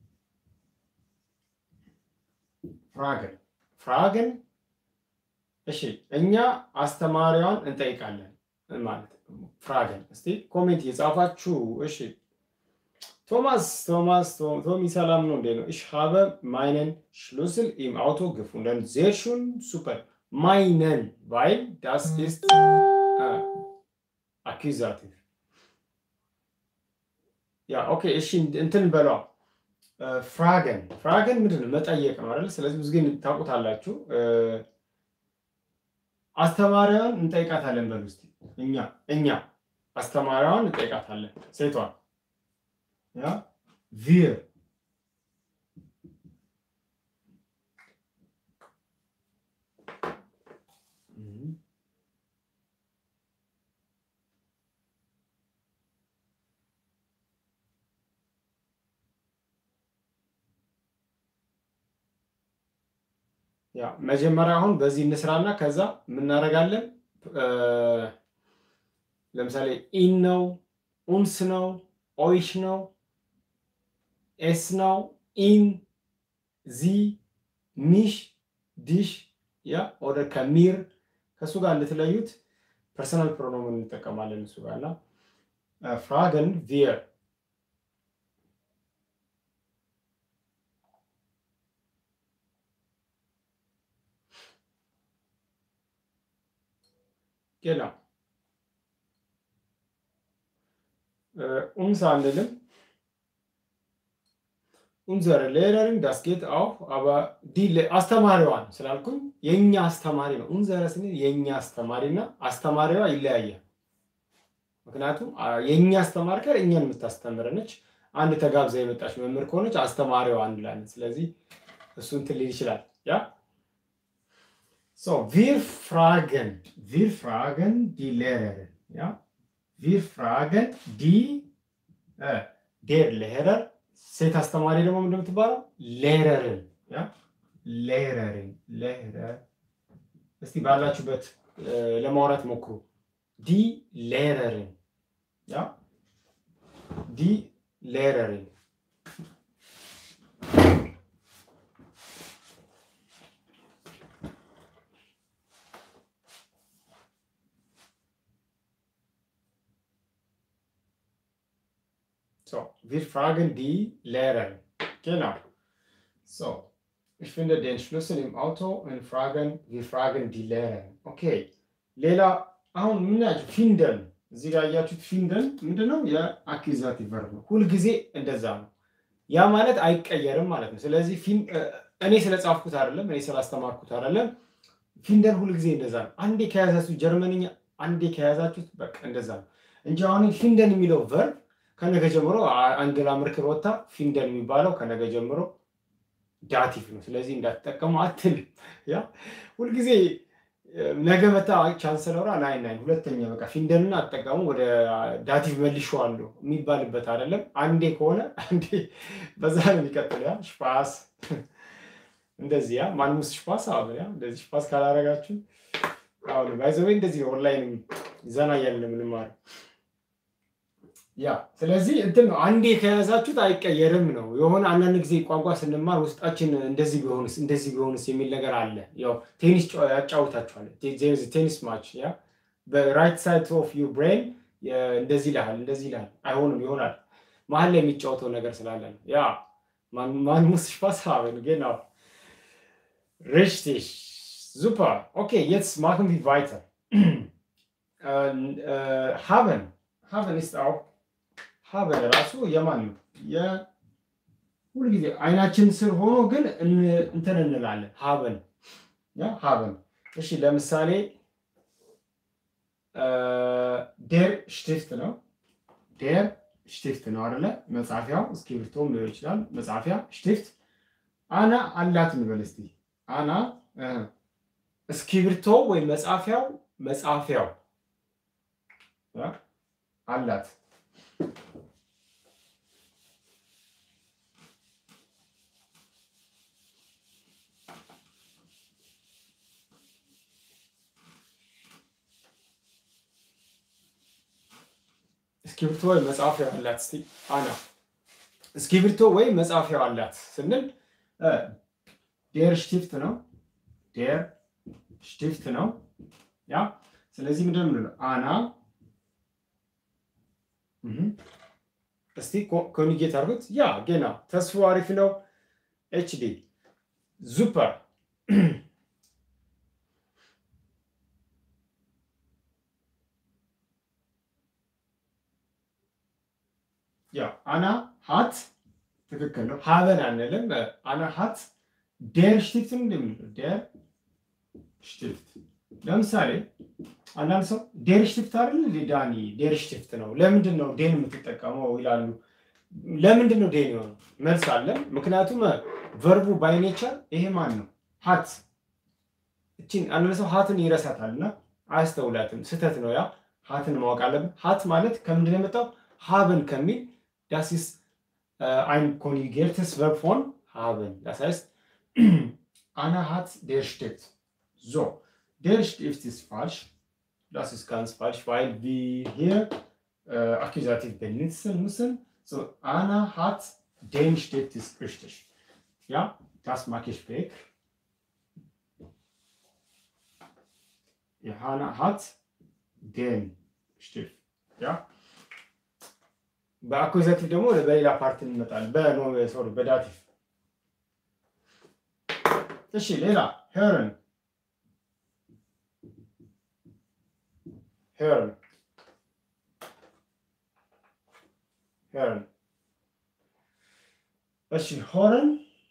ፍራገን ፍራገን እሺ እኛ አስተማሪዋን እንጠይቃለን ማለት ፍራገን። እስቲ ኮሜንት እየጻፋችሁ እሺ። ቶማስ ቶማስ ቶሚ ሰላም ነው እንዴ ነው? ich habe meinen Schlüssel im Auto gefunden. Sehr schön, super. Meinen, weil das ist äh, Akkusativ. ያ ኦኬ እሺ እንትን በሏ ፍራገን ፍራገን ምንድን ነው መጠየቅ ነው አይደል? ስለዚህ ብዙ ጊዜ ታውቁታላችሁ። አስተማሪዋን እንጠይቃታለን በሉ እስኪ። እኛ እኛ አስተማሪዋን እንጠይቃታለን ሴቷን ያ ቪር ያ መጀመሪያ አሁን በዚህ እንስራና ከዛ የምናደርጋለን። ለምሳሌ ኢን ነው፣ ኡንስ ነው፣ ኦይሽ ነው፣ ኤስ ነው፣ ኢን፣ ዚ፣ ሚሽ፣ ዲሽ ያ ወደ ከሚር ከእሱ ጋር እንድትለዩት ፐርሰናል ፕሮኖምን እንጠቀማለን እሱ ጋር እና ፍራገን ቪየር Genau. Äh, uns annehmen. Unsere Lehrerin, das geht auch, aber die አስተማሪዋን ስላልኩኝ የእኛ አስተማሪ ነው። ኡንዘረ ስንል የእኛ አስተማሪ እና አስተማሪዋ ይለያያል። ምክንያቱም የእኛ አስተማሪ ጋር እኛን የምታስተምር ነች። አንድ ተጋብዛ የመጣች መምህር ከሆነች አስተማሪዋ አንድ ላይ ስለዚህ እሱ እንትን ሊል ይችላል ያ So, wir fragen, wir fragen die Lehrerin, ja? Wir fragen die, äh, der Lehrer, ሴት አስተማሪ ደግሞ ምንድን የምትባለው ሌረርን፣ ያ ሌረርን፣ ሌረር። እስቲ ባላችሁበት ለማውራት ሞክሩ። ዲ ሌረርን፣ ያ ዲ ሌረርን So, wir fragen die Lehrerin. Genau. So, ich finde den Schlüssel im Auto und fragen, wir fragen die Lehrerin. Okay. ሌላ አሁን ምናቸው ፊንደን እዚህ ጋር ያያችሁት ፊንደን ምንድነው? የአኪዛቲቭ ቨርብ ነው። ሁልጊዜ እንደዛ ነው። ያ ማለት አይቀየርም ማለት ነው። ስለዚህ እኔ ስለጻፍኩት አይደለም፣ እኔ ስላስተማርኩት አይደለም። ፊንደን ሁልጊዜ እንደዛ ነው። አንዴ ከያዛችሁ ጀርመንኛ አንዴ ከያዛችሁት በቃ እንደዛ ነው እንጂ አሁን ፊንደን የሚለው ቨርብ ከነገ ጀምሮ አንገላ ምርክር ወጥታ ፊንደን የሚባለው ከነገ ጀምሮ ዳቲቭ ነው። ስለዚህ እንዳትጠቀሙ አትልም። ያ ሁልጊዜ ነገ መታ ቻንስለሯ ናይ ናይ ሁለተኛ በቃ ፊንደንን አጠቀሙ ወደ ዳቲቭ መልሼዋለሁ የሚባልበት አይደለም። አንዴ ከሆነ አንዴ በዛ ነው የሚቀጥል። ያ ሽፓስ እንደዚህ ያ ማንሙስ ሽፓስ አሁን ያ እንደዚህ ሽፓስ ካላረጋችሁ አሁን ባይዘዌ እንደዚህ ኦንላይን ዘና እያልን የምንማረው ያ ስለዚህ እንትን ነው። አንዴ ከያዛችሁት አይቀየርም ነው። የሆነ አንዳንድ ጊዜ ቋንቋ ስንማር ውስጣችን እንደዚህ ቢሆንስ እንደዚህ ቢሆንስ የሚል ነገር አለ። ያው ቴኒስ ያጫውታችኋል። ቴኒስ ማች ያ በራይት ሳይድ ኦፍ ዩ ብሬን እንደዚህ ይልሃል፣ እንደዚህ ይልሃል። አይሆንም ይሆናል። መሀል ላይ የሚጫወተው ነገር ስላለ ነው። ያ ማን ሙስ ስፓስ haben genau richtig super okay jetzt machen wir weiter äh, äh, haben haben ist auch ሀበን ራሱ የማን ነው? ሁልጊዜ አይናችን ስር ሆኖ ግን እንትን እንላለን። ሀበን ያ ሀበን። እሺ ለምሳሌ ዴር ሽቲፍት ነው። ዴር ሽቲፍት ነው አይደለ? መጻፊያው እስክሪብቶም ሊሆን ይችላል። መጻፊያ ሽቲፍት አና አላት እንበል እስቲ። አና እስክሪብቶ ወይ መጻፊያው መጻፊያው አላት እስክሪብቶ ወይ መጻፊያው አላት። እስቲ አና እስክሪብቶ ወይ መጻፊያው አላት ስንል ዴር ሽቲፍት ነው። ዴር ሽቲፍት ነው። ያ ስለዚህ ምንድን ነው አና እስቲ ኮኒጌት አድርጉት። ያ ጌና ተስፎ አሪፍ ነው። ኤችዲ ዙፐር ያ አና ሀት ትክክል ነው። ሀበን አንልም። አና ሀት ዴር ሽቲፍት እንደሚለው ዴር ሽቲፍት። ለምሳሌ አንዳንድ ሰው ዴር ሽቲፍት አይደል ዳኒ ዴር ሽቲፍት ነው፣ ለምንድን ነው ዴን የምትጠቀመው ይላሉ። ለምንድን ነው ዴን የሆነው? መልስ አለን። ምክንያቱም ቨርቡ ባይ ኔቸር ይሄ ማን ነው? ሀት። እቺን አንዳንድ ሰው ሀትን ይረሳታል እና አያስተውላትም። ስህተት ነው። ያ ሀትን ማወቅ አለብን። ሀት ማለት ከምንድን ነው የመጣው? ሀብን ከሚል das ist äh, ein konjugiertes Verb von haben. Das heißt, Anna hat der Stift. So, der Stift ist falsch. Das ist ganz falsch, weil wir hier äh, Akkusativ benutzen müssen. So, Anna hat den Stift ist richtig. Ja, das mag ich weg. Ja, Anna hat den Stift. Ja. በአኩዛቲቭ ደግሞ በሌላ ፓርት እንመጣለን። በኖ ሶሪ በዳቲቭ እሺ። ሌላ ሄርን ሄርን ሄርን እሺ። ሆረን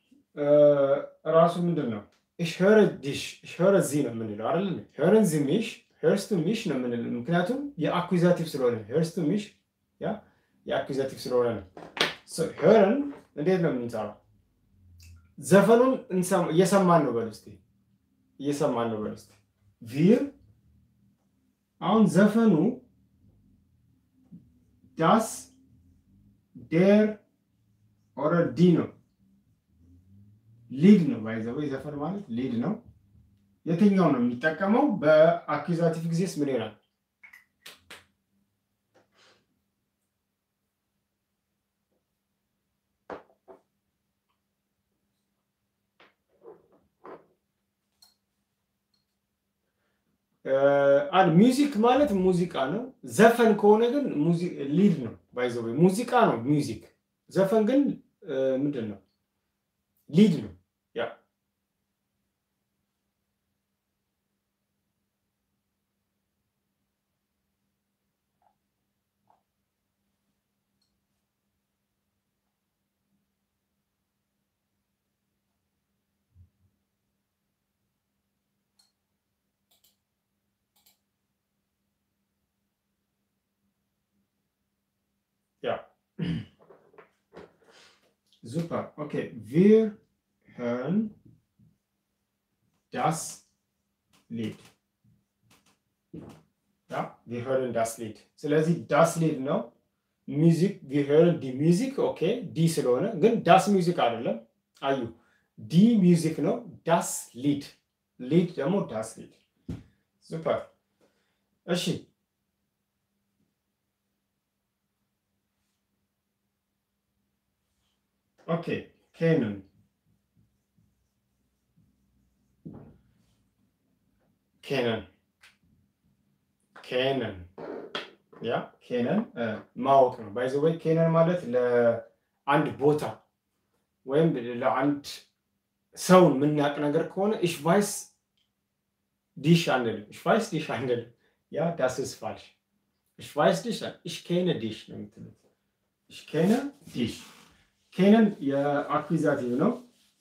ራሱ ምንድን ነው? ich höre dich ich höre sie ነው የምንለው አይደል? hören sie mich hörst du mich ነው የምንለው ምክንያቱም የአኩዛቲቭ ስለሆነ hörst du mich ያ የአኩዛቲቭ ስለሆነ ነው። ሄርን እንዴት ነው የምንሰራው? ዘፈኑን እየሰማን ነው በል እስኪ፣ እየሰማን ነው በል እስኪ። ቪር አሁን ዘፈኑ ዳስ ዴር ኦረ ዲ ነው ሊድ ነው ባይዘወይ ዘፈን ማለት ሊድ ነው። የትኛው ነው የሚጠቀመው? በአኩዛቲቭ ጊዜስ ምን ይሆናል? አንድ ሚውዚክ ማለት ሙዚቃ ነው። ዘፈን ከሆነ ግን ሊድ ነው ባይዘው ሙዚቃ ነው ሚውዚክ። ዘፈን ግን ምንድን ነው? ሊድ ነው። ያ Ja. Super. Okay, wir hören das Lied. Ja, wir hören das Lied. ስለዚህ das Lied ነው ሚዚክ wir hören die Musik ኦኬ ዲ ስለሆነ ግን ዳስ ሚውዚክ አይደለም። አዩ ዲ ሚውዚክ ነው። ዳስ ሊድ ሊድ ደግሞ ዳስ ሊድ ሱፐር። እሺ ኦኬ ኬንን ኬነን ኬነን ያ ኬነን ማወቅ ነው። ባይ ዘ ወይ ኬነን ማለት ለአንድ ቦታ ወይም ለአንድ ሰውን የምናውቅ ነገር ከሆነ ich weiß dich አንልም። ich weiß dich አንልም። ያ das ist falsch. ich weiß dich ich kenne dich ነው የምትሉት። ich kenne dich ኬንን የአኩዛቲቭ ነው።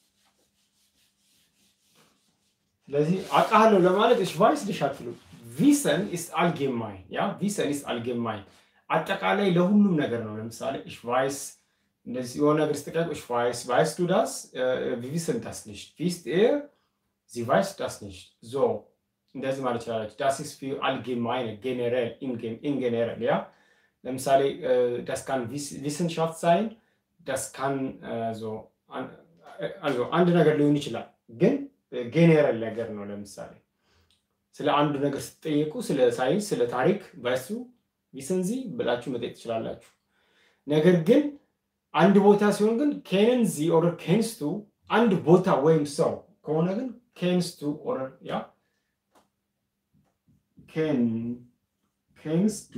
ስለዚህ አውቃለሁ ለማለት ich weiß dich አትሉ። ቪሰን ist allgemein ያ ቪሰን ist allgemein አጠቃላይ ለሁሉም ነገር ነው። ለምሳሌ ich weiß እንደዚህ የሆነ ነገር ስትጠይቁ ich weiß weißt du das wir wissen das nicht wisst ihr sie weiß das nicht so እንደዚህ ማለት ይችላለች። das ist für allgemeine generell in generell ያ ለምሳሌ das kann Wissenschaft sein das kann also also አንድ ነገር ሊሆን ይችላል፣ ግን ጄኔራል ነገር ነው። ለምሳሌ ስለ አንድ ነገር ስትጠየቁ ስለ ሳይንስ፣ ስለ ታሪክ በሱ ቪሰንዚ ብላችሁ መጠየቅ ትችላላችሁ። ነገር ግን አንድ ቦታ ሲሆን ግን ኬንንዚ ኦር ኬንስቱ አንድ ቦታ ወይም ሰው ከሆነ ግን ኬንስቱ ኦር ያ ኬን ኬንስቱ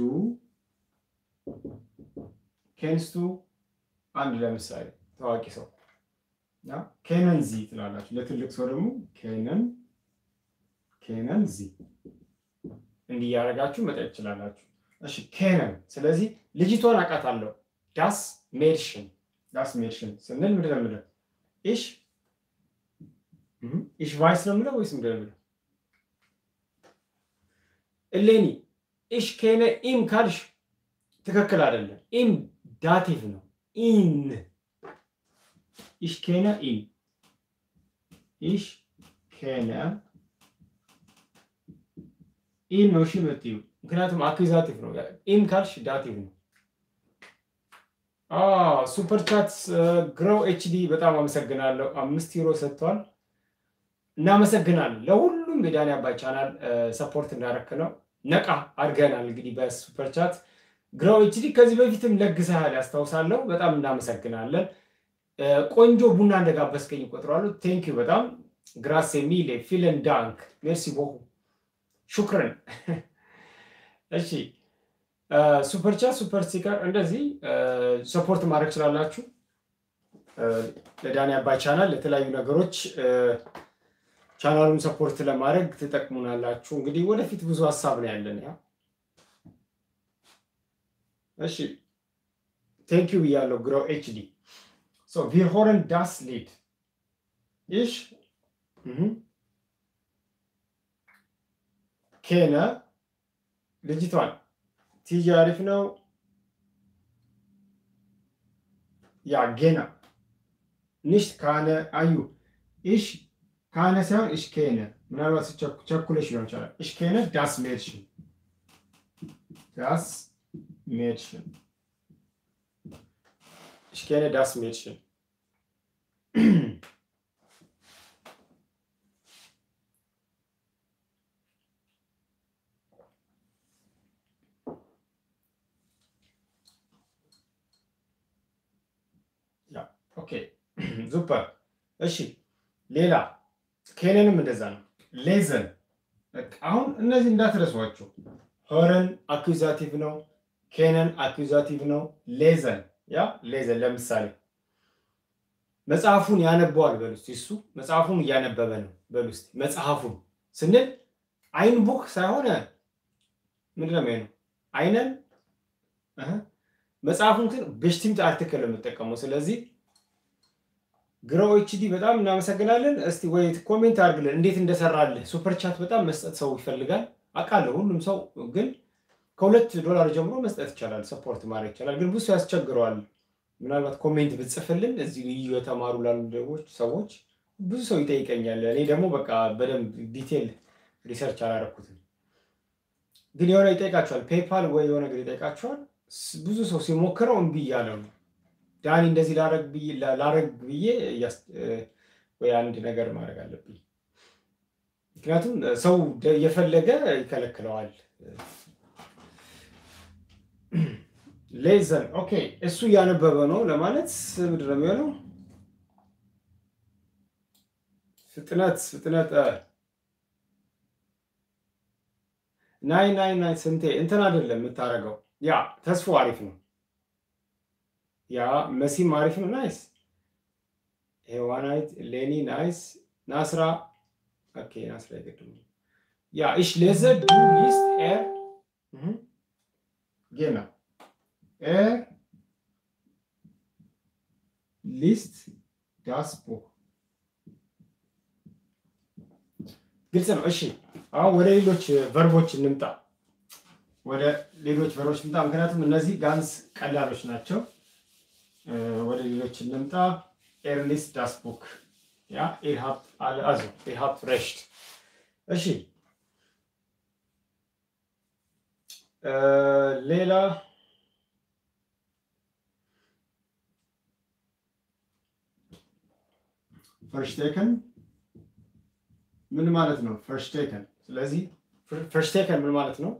ኬንስቱ አንድ ለምሳሌ ታዋቂ ሰው ኬነን ዚ ትላላችሁ። ለትልቅ ሰው ደግሞ ኬነን ኬነን ዚ እንዲህ እያደረጋችሁ መጠየቅ ትችላላችሁ። እሺ ኬነን። ስለዚህ ልጅቷን አውቃታለሁ። ዳስ ሜድሽን ዳስ ሜድሽን ስንል ምንድን ነው የምለው? ኢሽ ኢሽ ቫይስ ነው የምለው ወይስ ምንድን ነው የምለው? እሌኒ ኢሽ ኬነ ኢም ካልሽ ትክክል አይደለም። ኢም ዳቲቭ ነው። ኢን ich kenne ihn. Ich kenne ኢን ነው እሺ የምትይው ምክንያቱም አኩዛቲቭ ነው። ኢን ካልሽ ዳቲቭ ነው። ሱፐር ቻት ግሮው ኤችዲ በጣም አመሰግናለሁ። አምስት ዩሮ ሰጥቷል። እናመሰግናለን። ለሁሉም የዳኒ አባይ ቻናል ሰፖርት እንዳረክ ነው ነቃ አድርገናል። እንግዲህ በሱፐር ቻት ግሮው ኤችዲ ከዚህ በፊትም ለግሰሃል ያስታውሳለሁ። በጣም እናመሰግናለን። ቆንጆ ቡና እንደጋበዝከኝ ቆጥረዋለሁ። ቴንክ ዩ በጣም ግራሴ ሚሌ ፊለን ዳንክ ሜርሲ ቦሁ ሹክረን። እሺ ሱፐር ቻት ሱፐር ስቲከር እንደዚህ ሰፖርት ማድረግ ስላላችሁ ለዳኒ አባይ ቻናል ለተለያዩ ነገሮች ቻናሉን ሰፖርት ለማድረግ ትጠቅሙናላችሁ። እንግዲህ ወደፊት ብዙ ሀሳብ ነው ያለን። ያ እሺ ቴንክ ዩ ብያለሁ ግሮው ኤችዲ So, wir hören das Lied. Ich mhm. kenne ልጅቷን ቲጂ አሪፍ ነው። ያ ጌና ንሽት ካነ አዩ ኢሽ ካነ ሳይሆን እሽ ኬነ ምናልባት ቸኩለሽ ሊሆን ይችላል። እሽ ኬነ ዳስ ሜድሽን ዳስ ሜድሽን Ich kenne das Mädchen. ja, okay. super. እሺ ሌላ ኬነንም እንደዛ ነው። ሌዘን አሁን እነዚህ እንዳትረሷቸው። ሆረን አኩዛቲቭ ነው። ኬነን አኩዛቲቭ ነው። ሌዘን ያ ሌዘን ለምሳሌ መጽሐፉን ያነበዋል በሉ እስኪ። እሱ መጽሐፉን እያነበበ ነው በሉ እስኪ። መጽሐፉን ስንል አይን ቡክ ሳይሆን ምንድን ነው የሚሆነው? አይነን መጽሐፉን ግን በሽቲምት አርቲክል የምጠቀመው። ስለዚህ ግሮው ኤችዲ በጣም እናመሰግናለን። እስቲ ወይ ኮሜንት አድርግልን እንዴት እንደሰራልህ። ሱፐር ቻት በጣም መስጠት ሰው ይፈልጋል አውቃለሁ። ሁሉም ሰው ግን ከሁለት ዶላር ጀምሮ መስጠት ይቻላል፣ ሰፖርት ማድረግ ይቻላል። ግን ብዙ ያስቸግረዋል። ምናልባት ኮሜንት ብጽፍልን እዚህ ልዩ የተማሩ ላሉ ደጎች ሰዎች ብዙ ሰው ይጠይቀኛል። እኔ ደግሞ በቃ በደንብ ዲቴል ሪሰርች አላረኩትም። ግን የሆነ ይጠይቃቸዋል፣ ፔፓል ወይ የሆነ ነገር ይጠይቃቸዋል። ብዙ ሰው ሲሞክረው እምቢ እያለ ነው። ዳኒ እንደዚህ ላረግ ብዬ ወይ አንድ ነገር ማድረግ አለብኝ። ምክንያቱም ሰው የፈለገ ይከለክለዋል። ሌዘን ኦኬ፣ እሱ እያነበበ ነው ለማለት ምንድን ነው የሚሆነው? ፍጥነት ፍጥነት ናይ ናይ ናይ ስንቴ እንትን አይደለም የምታደርገው። ያ ተስፎ አሪፍ ነው። ያ መሲም አሪፍ ነው። ናይስ ሄዋናይት ሌኒ ናይስ ናስራ ኦኬ ናስራ ይገድሙ ያ ich lese du liest er mhm. genau er ሊስት ዳስ ቡክ ግልጽ ነው። እሺ አሁን ወደ ሌሎች ቨርቦች እንምጣ። ወደ ሌሎች ቨርቦች እንምጣ፣ ምክንያቱም እነዚህ ጋንስ ቀላሎች ናቸው። ወደ ሌሎች እንምጣ። ኤርሊስ ዳስ ቡክ ያ ኢር ሃብት አለ አዞ ኢር ሃብት ሬሽት። እሺ ሌላ ፈርሽቴከን ምን ማለት ነው? ፈርሽቴከን ስለዚህ ፈርሽቴከን ምን ማለት ነው?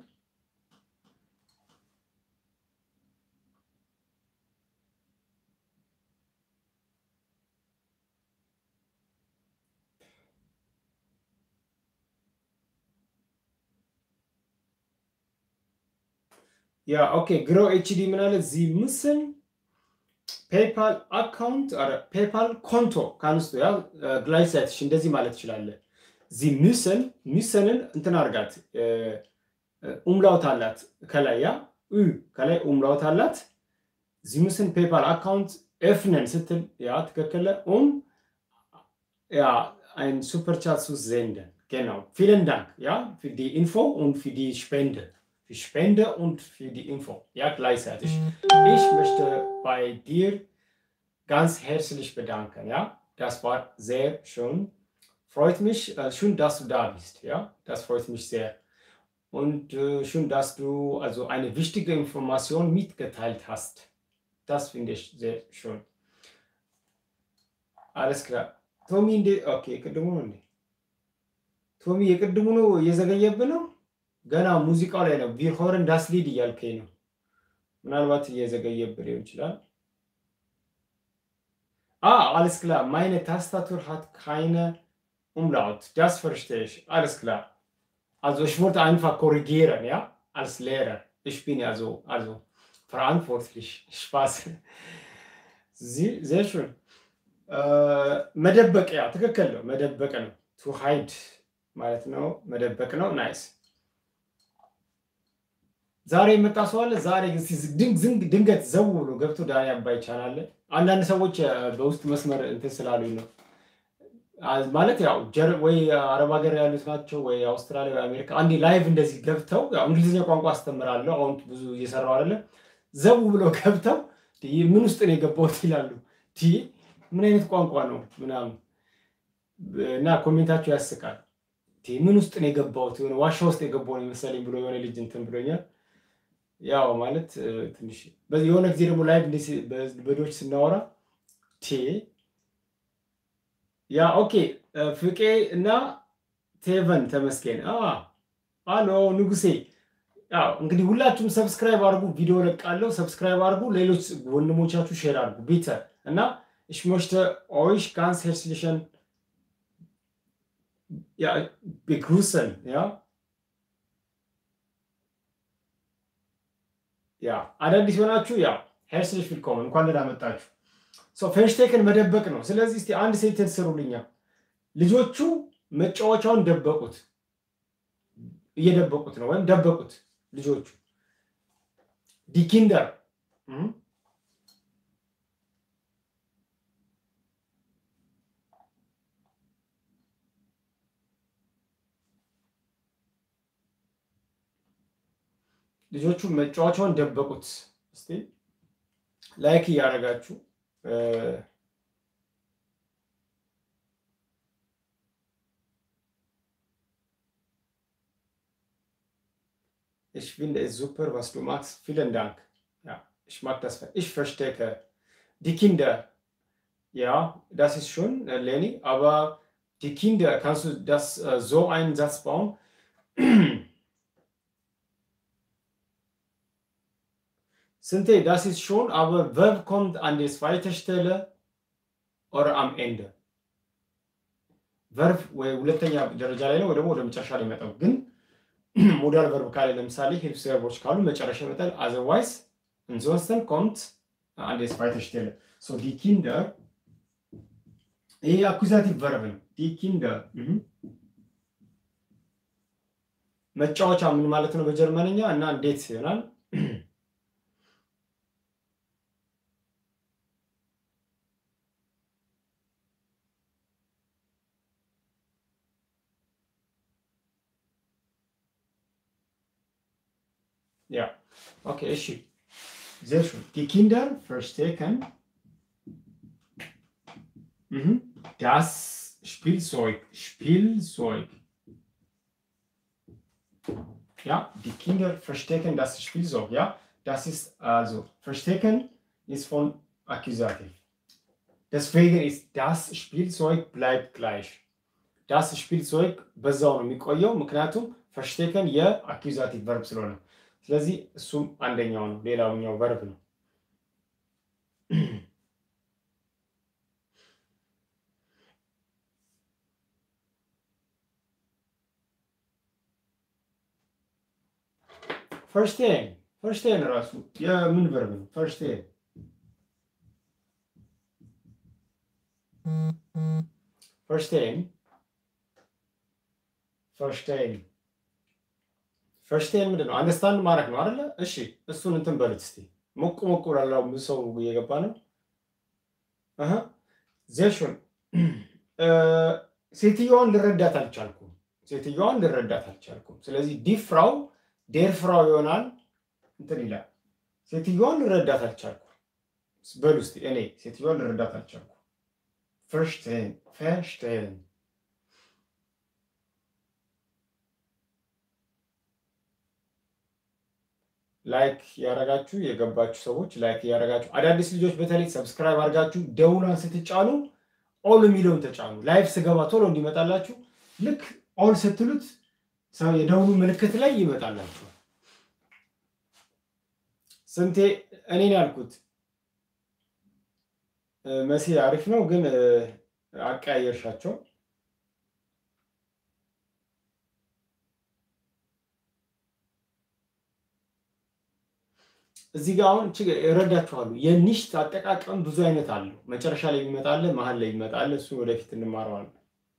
ያ ኦኬ ግሮ ኤችዲ ምን አለ ዚ ምስል ፔፓል አካውንት ፔፓል ኮንቶ ካንስቶ ያ ግላይሳይትሽ እንደዚህ ማለት ትችላለህ። ዚ ሚስን ሚስንን እንትን አርጋት ኡምላውት አላት ከላይ ያ ኡ ከላይ ኡምላውት አላት። ዚ ሚስን ፔፓል አካውንት ኤፍነን ስትል ያ ትክክለ ኡም ያ ein Superchat zu senden. Genau. Vielen Dank. Ja, für die Info und für die Spende. Für Spende und für die Info. Ja, gleichzeitig. Ich möchte bei dir ganz herzlich bedanken. Ja, das war sehr schön. Freut mich, äh, schön, dass du da bist. Ja, das freut mich sehr. Und äh, schön, dass du also eine wichtige Information mitgeteilt hast. Das finde ich sehr schön. Alles klar. ቶሚ እንዴ ኦኬ፣ የቅድሙ ነው እንዴ? ቶሚ የቅድሙ ነው እየዘገየብህ ነው። ገና ሙዚቃው ላይ ነው። ቪሆርን ዳስሊድ እያልከኝ ነው። ምናልባት እየዘገየብህ ሊሆን ይችላል። Ah, alles klar. Meine Tastatur hat keine Umlaut. Das verstehe ich. Alles klar. Also ich wollte einfach korrigieren, ja, als Lehrer. Ich bin ja so, also verantwortlich. Spaß. Sie, sehr schön. መደበቂያ ትክክል ነው። መደበቅ ነው። ቱ ሃይድ ማለት ነው። መደበቅ ነው። ናይስ። ዛሬ የመጣ ሰው አለ። ዛሬ ድንገት ዘው ብሎ ገብቶ ዳኒ አባይ ቻናል አንዳንድ ሰዎች በውስጥ መስመር እንትን ስላሉኝ ነው ማለት ያው ወይ አረብ ሀገር ያሉት ናቸው ወይ አውስትራሊያ ወይ አሜሪካ አንዴ ላይቭ እንደዚህ ገብተው ያው እንግሊዝኛ ቋንቋ አስተምራለሁ አሁን ብዙ እየሰራው አይደለም ዘው ብሎ ገብተው ምን ውስጥ ነው የገባሁት ይላሉ ምን አይነት ቋንቋ ነው ምናምን እና ኮሜንታቸው ያስቃል ምን ውስጥ ነው የገባሁት የሆነ ዋሻ ውስጥ የገባው ነው የመሰለኝ ብሎ የሆነ ልጅ እንትን ብሎኛል ያው ማለት ትንሽ የሆነ ጊዜ ደግሞ ላይቭ በዶች ስናወራ ቴ ያ ኦኬ ፍቄ እና ቴቨን ተመስገን አሎ ንጉሴ ያው እንግዲህ ሁላችሁም ሰብስክራይብ አድርጉ ቪዲዮ ለቃለሁ ሰብስክራይብ አድርጉ ሌሎች ወንድሞቻችሁ ሼር አድርጉ ቢተ እና ich möchte euch ganz herzlichen ja, begrüßen ja ያ አዳዲስ ሆናችሁ ያ ሄርስሊሽ ዊልኮመን እንኳን ደህና መጣችሁ። ፌንሽቴክን መደበቅ ነው። ስለዚህ እስቲ አንድ ሴንቴንስ ስሩልኛ። ልጆቹ መጫወቻውን ደበቁት፣ እየደበቁት ነው ወይም ደበቁት ልጆቹ። ዲኪንደር ልጆቹ መጫወቻውን ደበቁት። እስቲ ላይክ እያደረጋችሁ Ich finde es super, was du machst. Vielen Dank. Ja, ich mag das. Ich verstecke die Kinder. Ja, das ist schon, äh, Leni, aber die Kinder, kannst du das äh, so einen Satz bauen? Sinte, das ist schon, aber Verb kommt an die zweite Stelle oder am Ende? ቨርብ ወይ ሁለተኛ ደረጃ ላይ ነው ወይ ደግሞ ወደ መጨረሻ ላይ ይመጣው። ግን ሞዳል ቨርብ ካለ ለምሳሌ ሂልፕስ ቨርቦች ካሉ መጨረሻ ይመጣል። አዘርዋይስ እንሶንስተን ኮምት አንድ zweite Stelle. So die Kinder ይሄ አኩዛቲቭ ቨርብ ነው። ዲ ኪንደር መጫወቻ ምን ማለት ነው በጀርመንኛ እና እንዴት ይሆናል? Ja, okay, እሺ sehr schön. Die Kinder verstecken mhm. das Spielzeug. Spielzeug. Ja, die Kinder verstecken das Spielzeug. Ja, das ist also verstecken ist von Akkusativ. Deswegen ist das Spielzeug bleibt gleich. Das Spielzeug በዛው ነው የሚቆየው ምክንያቱም ፈሽቴከን የአኪዛቲቭ ቨርብ ስለሆነ ስለዚህ እሱም አንደኛው ነው ሌላውኛው ቨርብ ነው ፈርስቴን ፈርስቴን ራሱ የምን ቨርብ ነው ፈርስቴን ፈርስቴን ፈርስቴን ፈርስቴን ምንድን ነው? አንደርስታንድ ማድረግ ነው አይደለ? እሺ እሱን እንትን በሉት እስቲ ሞቁ ሞቁ ላለው ሰው እየገባ ነው። ዜሹን ሴትዮዋን ልረዳት አልቻልኩም። ሴትዮዋን ልረዳት አልቻልኩም። ስለዚህ ዲፍራው ዴር ፍራው ይሆናል። እንትን ይላል። ሴትዮዋን ልረዳት አልቻልኩም በሉ እስቲ እኔ ሴትዮዋን ልረዳት አልቻልኩም። ፈርስቴን ፈርስቴን ላይክ ያረጋችሁ የገባችሁ ሰዎች ላይክ ያረጋችሁ፣ አዳዲስ ልጆች በተለይ ሰብስክራይብ አድርጋችሁ ደውሏን ስትጫኑ ኦል የሚለውን ተጫኑ። ላይፍ ስገባ ቶሎ እንዲመጣላችሁ ልክ ኦል ስትሉት የደውሉ ምልክት ላይ ይመጣላችኋል። ስንቴ እኔን ያልኩት መሲ አሪፍ ነው ግን አቀያየርሻቸው። እዚህ ጋር አሁን እረዳችኋለሁ። የኒሽት አጠቃቀም ብዙ አይነት አለው። መጨረሻ ላይ ይመጣለ፣ መሀል ላይ ይመጣለ። እሱን ወደፊት እንማረዋለን።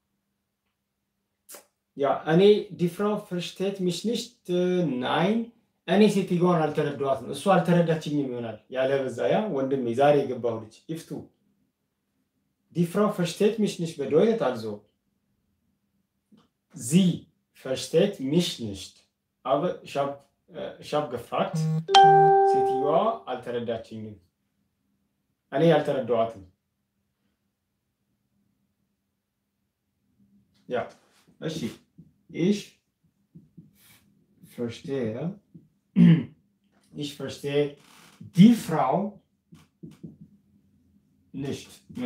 ያ እኔ ዲፍራው ፍርሽቴት ሚሽኒሽት ናይን እኔ ሴትዮዋን አልተረዳኋትም፣ እሱ አልተረዳችኝም ይሆናል ያለበዛ። ያ ወንድሜ ዛሬ የገባሁ ልጅ ይፍቱ ዲፍራው ፍርሽቴት ሚሽኒሽት bedeutet also sie versteht mich nicht aber ich habe ich habe gefragt ሴትዮዋ አልተረዳችኝም፣ እኔ አልተረዳኋትም። ያ እሺ ich verstehe ich verstehe die Frau nicht.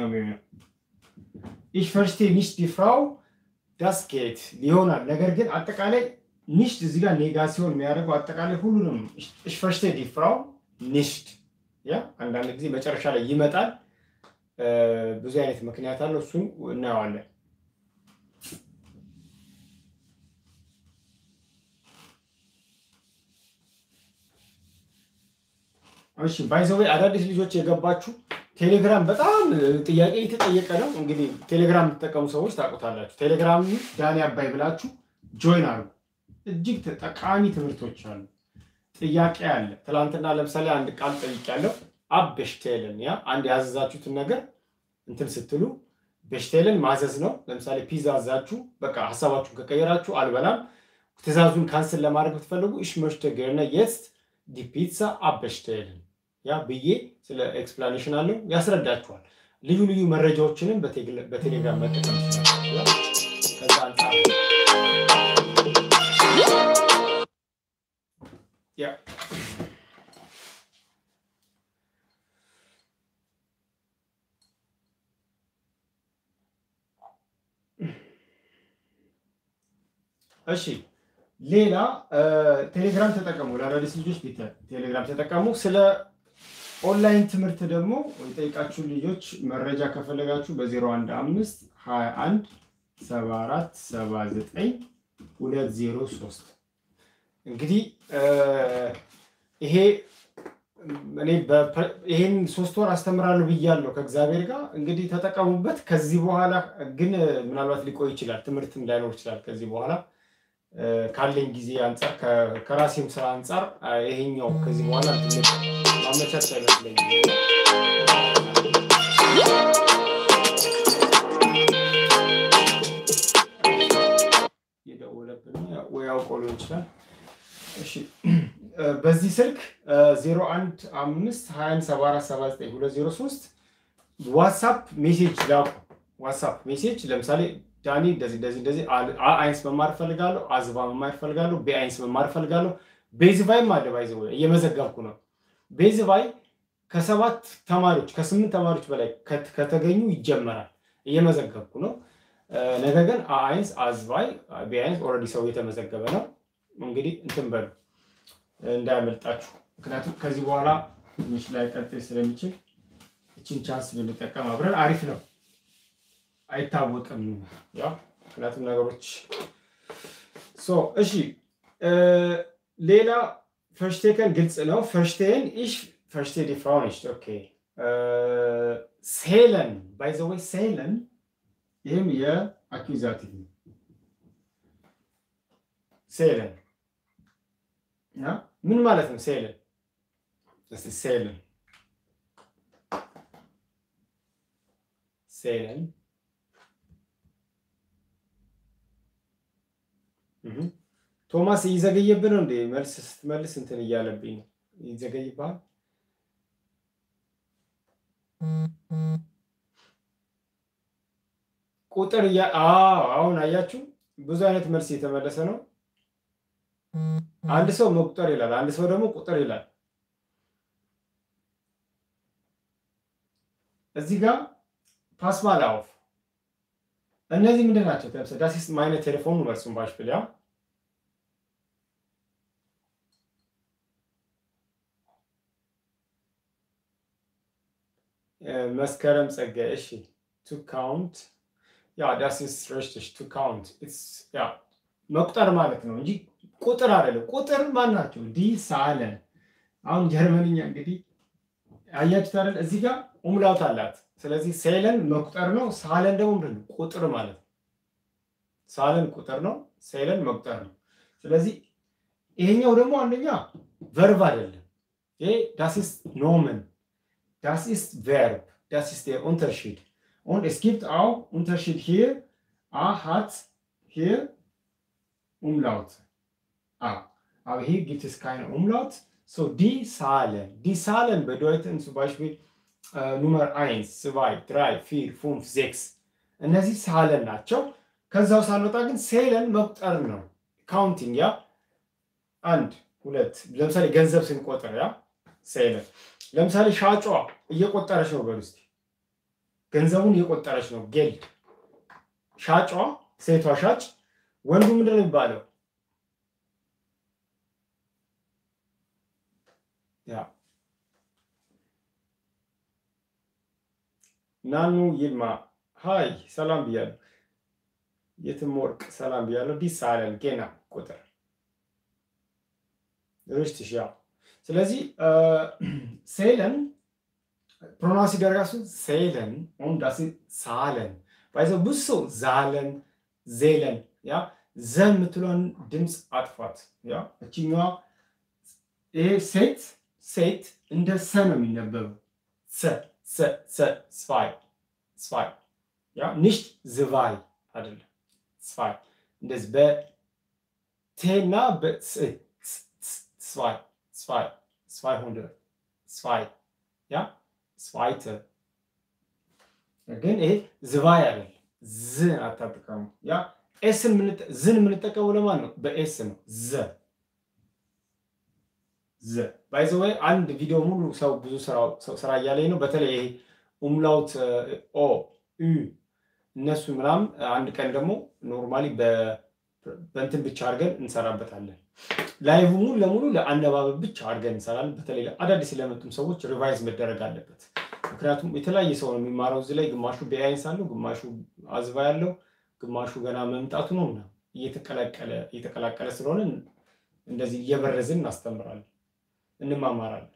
ich verstehe nicht die Frau das geht ይሆናል። ነገር ግን አጠቃላይ ኒሽት እዚህ ጋር ኔጋሲዮን የሚያደርገው አጠቃላይ ሁሉንም ich verstehe die Frau nicht ያ አንዳንድ ጊዜ መጨረሻ ላይ ይመጣል። ብዙ አይነት ምክንያት አለው። እሱን እናየዋለን። እሺ ባይዘዌ አዳዲስ ልጆች የገባችሁ ቴሌግራም በጣም ጥያቄ የተጠየቀ ነው። እንግዲህ ቴሌግራም የምትጠቀሙ ሰዎች ታውቁታላችሁ። ቴሌግራም ዳኒ አባይ ብላችሁ ጆይን አሉ። እጅግ ጠቃሚ ትምህርቶች አሉ። ጥያቄ አለ። ትናንትና ለምሳሌ አንድ ቃል ጠይቄያለሁ። አብ ቤሽቴልን ያ አንድ ያዘዛችሁትን ነገር እንትን ስትሉ ቤሽቴልን ማዘዝ ነው። ለምሳሌ ፒዛ አዛችሁ በቃ ሀሳባችሁን ከቀየራችሁ አልበላም፣ ትእዛዙን ካንስል ለማድረግ ብትፈልጉ እሽ መሽተ ገርነ የስት ዲ ፒዛ አብ ቤሽቴልን ያ ብዬ ስለ ኤክስፕላኔሽን አለው ያስረዳችኋል። ልዩ ልዩ መረጃዎችንም በቴሌግራም መጠቀም ይችላል። ከዛ አንጻር ያ እሺ ሌላ ቴሌግራም ተጠቀሙ። ለአዳዲስ ልጆች ቴሌግራም ተጠቀሙ። ስለ ኦንላይን ትምህርት ደግሞ የጠይቃችሁ ልጆች መረጃ ከፈለጋችሁ በ015 21 74 79 203 እንግዲህ ይሄ እኔ ይሄን ሶስት ወር አስተምራለሁ ብያለሁ ከእግዚአብሔር ጋር እንግዲህ ተጠቀሙበት። ከዚህ በኋላ ግን ምናልባት ሊቆይ ይችላል፣ ትምህርትም ላይኖር ይችላል። ከዚህ በኋላ ካለኝ ጊዜ አንጻር ከራሴም ስራ አንጻር ይሄኛው ከዚህ በኋላ ትምህርት ማመቻች አይመስለኝም። የደወለብን ወይ አውቆ ሊሆን ይችላል። እሺ በዚህ ስልክ 015217479203 ዋትሳፕ ሜሴጅ ላኩ። ዋትሳፕ ሜሴጅ ለምሳሌ ዳኒ እንደዚህ እንደዚህ እንደዚህ አይንስ መማር እፈልጋለሁ፣ አዝባ መማር እፈልጋለሁ፣ በአይንስ መማር እፈልጋለሁ። ቤዝቫይም አለ ባይዘ እየመዘገብኩ ነው። ቤዝቫይ ከሰባት ተማሪዎች ከስምንት ተማሪዎች በላይ ከተገኙ ይጀመራል። እየመዘገብኩ ነው። ነገር ግን አይንስ አዝባይ ቢያንስ ኦልሬዲ ሰው የተመዘገበ ነው። እንግዲህ እንትን በሉ እንዳያመልጣችሁ። ምክንያቱም ከዚህ በኋላ ትንሽ ላይ ቀጥል ስለሚችል እችን ቻንስ ብንጠቀም አብረን አሪፍ ነው። አይታወቅም። ያው ምክንያቱም ነገሮች እሺ። ሌላ ፈርሽቴከን ግልጽ ነው። ፈርሽቴን ኢሽ ፈርሽቴ ዲ ፍራው nicht ኦኬ ሴለን ባይ ዘ ወይ ሴለን ይህም የአኪዛቲቭ ነው። ሴለን ምን ማለት ነው? ሴለን እስቲ ሴለን ሴለን ቶማስ እየዘገየብህ ነው እንዴ? መልስ ስትመልስ እንትን እያለብኝ ነው። ይዘገይብሃል። ቁጥር አሁን አያችሁ፣ ብዙ አይነት መልስ እየተመለሰ ነው። አንድ ሰው መቁጠር ይላል፣ አንድ ሰው ደግሞ ቁጥር ይላል። እዚህ ጋር ፓስማል አውፍ እነዚህ ምንድን ናቸው? ዳስ ist meine Telefonnummer zum Beispiel, ja? መስከረም ጸጋዬ እሺ ቱ ካውንት ያ ዳስ ኢስ richtig ቱ ካውንት ኢትስ ያ መቁጠር ማለት ነው እንጂ ቁጥር አይደለም። ቁጥር ማን ናቸው? ዲ ሳለን አሁን ጀርመንኛ እንግዲህ አያችሁት አይደል? እዚህ ጋር ኡምላውት አላት። ስለዚህ ሴለን መቁጠር ነው። ሳለን ደግሞ ምንድን ነው? ቁጥር ማለት ነው። ሳለን ቁጥር ነው። ሴለን መቁጠር ነው። ስለዚህ ይሄኛው ደግሞ አንደኛ ቨርብ አይደለም። ይሄ ዳስ ኢስ ኖመን Das ist Verb. Das ist der Unterschied. Und es gibt auch Unterschied hier. A hat hier Umlaut. A. Aber hier gibt es keine Umlaut. So, die Zahlen. Die Zahlen bedeuten zum Beispiel äh, Nummer 1, 2, 3, 4, 5, 6. እነዚህ ሳለን ናቸው። ከዛው ሳንወጣ ግን ሴለን መቁጠር ነው። ካውንቲንግ ያ አንድ ሁለት፣ ለምሳሌ ገንዘብ ስንቆጥር ያ ሴለን ለምሳሌ ሻጯ እየቆጠረች ነው። በሉ እስኪ ገንዘቡን እየቆጠረች ነው። ጌልድ ሻጯ፣ ሴቷ ሻጭ፣ ወንዱ ምንድን ነው የሚባለው? ያ ናኑ ይልማ ሀይ ሰላም ብያለሁ። የትም ወርቅ ሰላም ብያለሁ። ዲስ አለን ጌና ቁጥር ርሽትሽ ያ ስለዚህ ሴለን ፕሮናንስ ሲደረጋሱ ሴለን und das ist ሳለን ባይዘ ብዙ ሰው ዛለን ዜለን ያ ዘ የምትለውን ድምፅ አጥፋት። ያ እችኛዋ ይሄ ሴት ሴት እንደ ሰ ነው የሚነበበው። ሰ ሰ ሰ ስፋይ ስፋይ ያ ንሽት ዝቫይ አይደለም ስፋይ እንደዚህ በቴና በስ ስፋይ zwei, 200, zwei, ja, zweite. ግን ይሄ ዝባይ አይደል፣ ዝ አታጥቀሙ። ያ ኤስን ዝን የምንጠቀመው ለማን ነው? በኤስ ነው። ዘ ዘ ባይዘ ወይ አንድ ቪዲዮ ሙሉ ሰው ብዙ ስራ እያለኝ ነው። በተለይ ይሄ ኡምላውት ኦ ዩ እነሱ ምናምን አንድ ቀን ደግሞ ኖርማሊ በእንትን ብቻ አድርገን እንሰራበታለን። ላይቭ ሙሉ ለሙሉ ለአነባበብ ብቻ አድርገን እንሰራለን። በተለይ አዳዲስ ለመጡም ሰዎች ሪቫይዝ መደረግ አለበት። ምክንያቱም የተለያየ ሰው ነው የሚማረው እዚህ ላይ ግማሹ ቢያይንስ አለው፣ ግማሹ አዝባ ያለው፣ ግማሹ ገና መምጣቱ ነው እና እየተቀላቀለ ስለሆነ እንደዚህ እየበረዝን እናስተምራለን፣ እንማማራለን።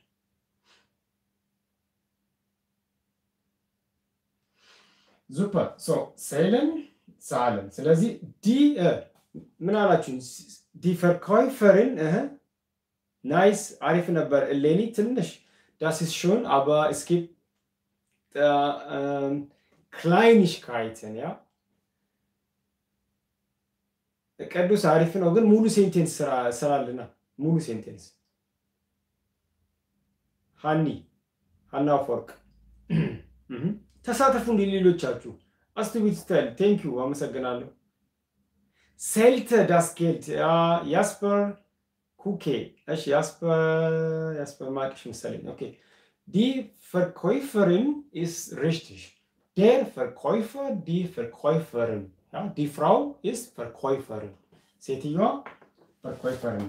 ዙፐር ሶ ሴለን ሳለን። ስለዚህ ዲ ምን አላችሁ? ዲ ፈርካይፈርን ናይስ አሪፍ ነበር። እሌኒ ትንሽ ዳስ ist schon aber es gibt äh, Kleinigkeiten ja ቅዱስ አሪፍ ነው ግን ሙሉ ሴንቴንስ ስራልና ሙሉ ሴንቴንስ ሀኒ ሀና አፈወርቅ ተሳተፉ። እንዲ ሌሎቻችሁ አስቱቢት ስታይል ቴንክ ዩ አመሰግናለሁ። ሴልተ ዳስኬልት ያስፐር ኩኬ እሺ፣ ያስፐር ማቅሽ መሰለኝ። ኦኬ ዲ ፈርኮይፈርን ኢስ ሪሽቲሽ ዴር ፈርኮይፈር ዲ ፈርኮይፈርን ዲ ፍራው ኢስ ፈርኮይፈርን ሴትዮዋ ፈርኮይፈርን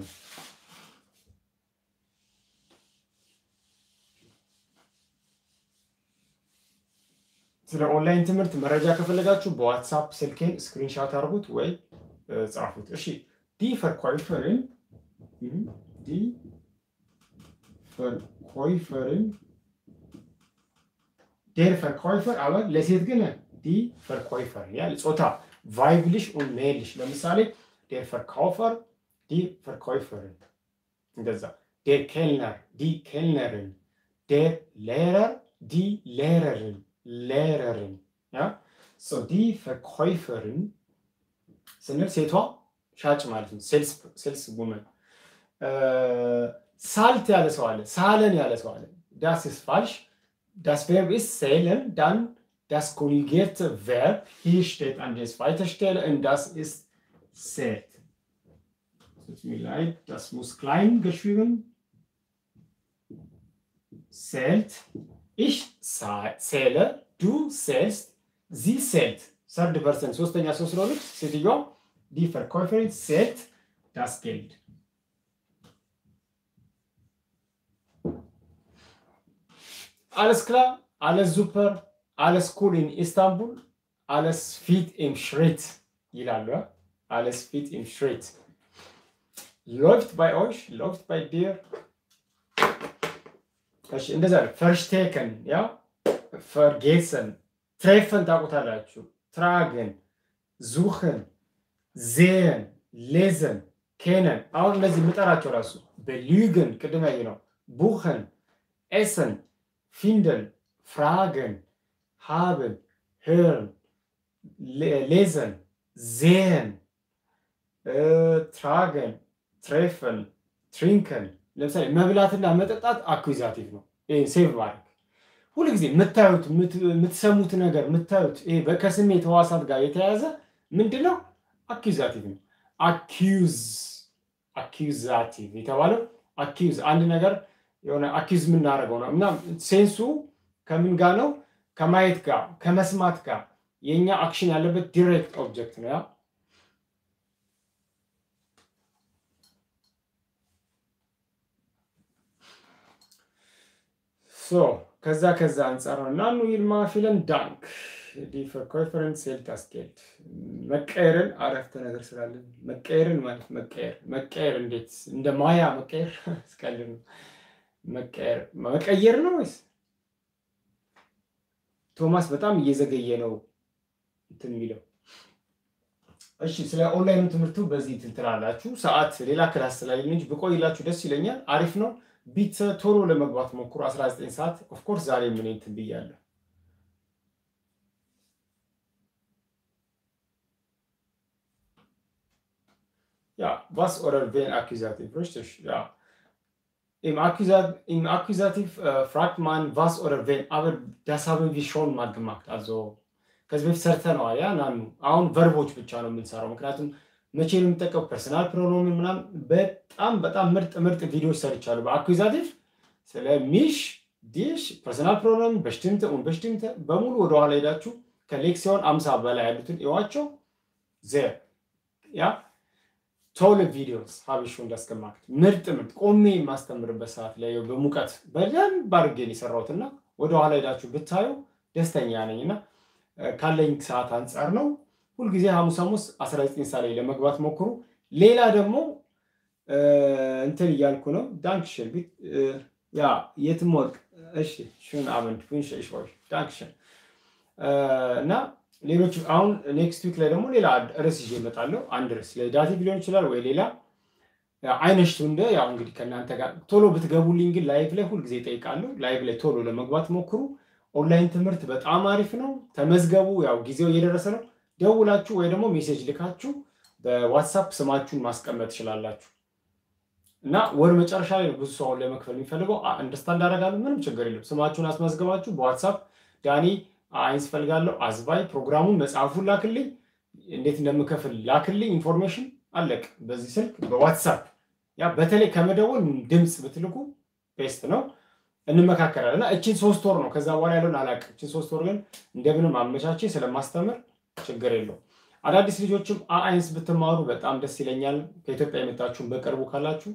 ስለ ኦንላይን ትምህርት መረጃ ከፈለጋችሁ በዋትሳፕ ስልኬን ስክሪንሻት አድርጉት ወይ ጻፉት። እሺ ዲ ፈርኮይፈርን ዲ ፈርኮይፈርን ዴር ፈርኮይፈር አበ ለሴት ግን ዲ ፈርኮይፈር ያ ጾታ ቫይብልሽ ኡን ሜልሽ ለምሳሌ ዴር ፈርካውፈር ዲ ፈርኮይፈርን እንደዛ ዴር ኬልነር ዲ ኬልነርን ዴር ሌረር ዲ ሌረርን ሌረርን ያ ሶ ዲ ፈርኮይፈርን ስንል ሴቷ ሻጭ ማለት ነው። ሴልስ ውመን ሳልት ያለ ሰው አለ፣ ሳለን ያለ ሰው አለ። ዳስ ኢስ ፋልሽ ዳስ ቨርብ ኢስ ሴለን ዳን ዳስ ኮንjugierte Verb hier steht an der zweiten Stelle und das ist zählt. Tut mir leid, das muss klein geschrieben. Zählt. Ich zähle, du zählst, sie zählt. ሰርድ ፐርሰን ሶስተኛ ሰው ስለሆነች ሴትዮዋ ዲ ፈርኮይፈሪን ሴት ዳስ ጌልድ አለስ ክላ አለስ ዙፐር አለስ ኩል ኢን ኢስታንቡል አለስ ፊት ኢም ሽሬት ይላሉ። አለስ ፊት ኢም ሽሬት ሎፍት ባይ ኦሽ ሎፍት ባይ ዲር እሺ፣ እንደዛ ፈርሽቴከን ያ ፈርጌሰን ትሬፈን ታውቁታላችሁ። ትራግን ዙኽን ዜን ሌዘን ኬነን አሁን እነዚህ የምጠራቸው ራሱ በሊግን ቅድም ያየ ነው። ቡኸን ኤሰን ፊንደን ፍራገን ሃብን ህርን ሌዘን ዜን ትራገን ትሬፈን ትሪንከን ለምሳሌ መብላትና መጠጣት አኩዛቲቭ ነው። ሴቭ ማድረግ ሁሉ ጊዜ የምታዩት የምትሰሙት ነገር የምታዩት ከስሜት ህዋሳት ጋር የተያያዘ ምንድን ነው? አኪዛቲቭ ነው። አኪዝ አኪዛቲቭ የተባለው አኪዝ አንድ ነገር የሆነ አኪዝ የምናደርገው ነው እና ሴንሱ ከምን ጋር ነው? ከማየት ጋር ከመስማት ጋር የእኛ አክሽን ያለበት ዲሬክት ኦብጀክት ነው ያ ከዛ ከዛ አንጻር ነው እና ኑ ይልማ ፊለን ዳንክ ዲ ፈርኮይፈረንስ ሴልት አስኬድ መቀየርን አረፍተ ነገር ስላለን መቀየርን ማለት መቀየር መቀየር እንዴት እንደ ማያ መቀየር ስቀልድ ነው። መቀየር መቀየር ነው ወይስ ቶማስ በጣም እየዘገየ ነው እንትን የሚለው። እሺ ስለ ኦንላይኑ ትምህርቱ በዚህ እንትን ትላላችሁ። ሰዓት ሌላ ክላስ ስላለን እንጂ ብቆይላችሁ ደስ ይለኛል። አሪፍ ነው። ቢት ቶሎ ለመግባት ሞክሩ። 19 ሰዓት ኦፍኮርስ ዛሬ ምን እንትን ብያለሁ። Ja, was oder wen Akkusativ, richtig? Ja. Im, Akkusat, im Akkusativ äh, fragt man was oder wen, aber das haben wir schon mal gemacht. Also ከዚህ በፊት ሰርተነዋል። ያ ናኑ አሁን ቨርቦች ብቻ ነው የምንሰራው። ምክንያቱም መቼ ነው የምንጠቀው ፐርሰናል ፕሮኖምን ምናምን በጣም በጣም ምርጥ ምርጥ ቪዲዮዎች ሰርቻለሁ በአኩዛቲቭ ስለ ሚሽ ዲሽ ፐርሰናል ፕሮኖም በሽትምተ ኡን በሽትምተ በሙሉ ወደኋላ ሄዳችሁ ከሌክሲዮን አምሳ በላይ ያሉትን እዋቸው ዘ ያ ቶል ቪዲዮስ ሀቢሹ እንዳስገማክት ምርጥ ምርጥ ቆሜ የማስተምርበት ሰዓት ላይ በሙቀት በደንብ አድርጌ የሰራሁትና ወደኋላ ሄዳችሁ ብታዩ ደስተኛ ነኝ እና ካለኝ ሰዓት አንጻር ነው። ሁልጊዜ ሐሙስ ሐሙስ 19 ሰዓት ላይ ለመግባት ሞክሩ። ሌላ ደግሞ እንትን እያልኩ ነው። ዳንክሽን ያ የትም ወርቅ እሺ ሽን አመንት ፊንሽ ሽዎች ዳንክሽን እና ሌሎች አሁን ኔክስት ዊክ ላይ ደግሞ ሌላ ርዕስ ይዤ እመጣለሁ። አንድ ርዕስ ለዳቲቭ ሊሆን ይችላል ወይ ሌላ አይነሽቱ እንደ ያው እንግዲህ ከእናንተ ጋር ቶሎ ብትገቡልኝ ግን ላይቭ ላይ ሁልጊዜ እጠይቃለሁ። ላይቭ ላይ ቶሎ ለመግባት ሞክሩ። ኦንላይን ትምህርት በጣም አሪፍ ነው። ተመዝገቡ። ያው ጊዜው እየደረሰ ነው። ደውላችሁ ወይ ደግሞ ሜሴጅ ልካችሁ በዋትሳፕ ስማችሁን ማስቀመጥ ትችላላችሁ። እና ወር መጨረሻ ላይ ብዙ ሰው ለመክፈል የሚፈልገው እንደስታንድ አደርጋለሁ። ምንም ችግር የለም። ስማችሁን አስመዝግባችሁ በዋትሳፕ ዳኒ አይንስ ፈልጋለሁ አዝባይ ፕሮግራሙን መጽሐፉን ላክልኝ፣ እንዴት እንደምከፍል ላክልኝ፣ ኢንፎርሜሽን አለቅ። በዚህ ስልክ በዋትሳፕ ያ በተለይ ከመደወል ድምፅ ብትልኩ ቤስት ነው። እንመካከላለን እና እችን ሶስት ወር ነው። ከዛ በኋላ ያለውን አላውቅም። እችን ሶስት ወር ግን እንደምንም አመቻቼ ስለማስተምር ችግር የለው። አዳዲስ ልጆችም አይንስ ብትማሩ በጣም ደስ ይለኛል። ከኢትዮጵያ የመጣችሁን በቅርቡ ካላችሁ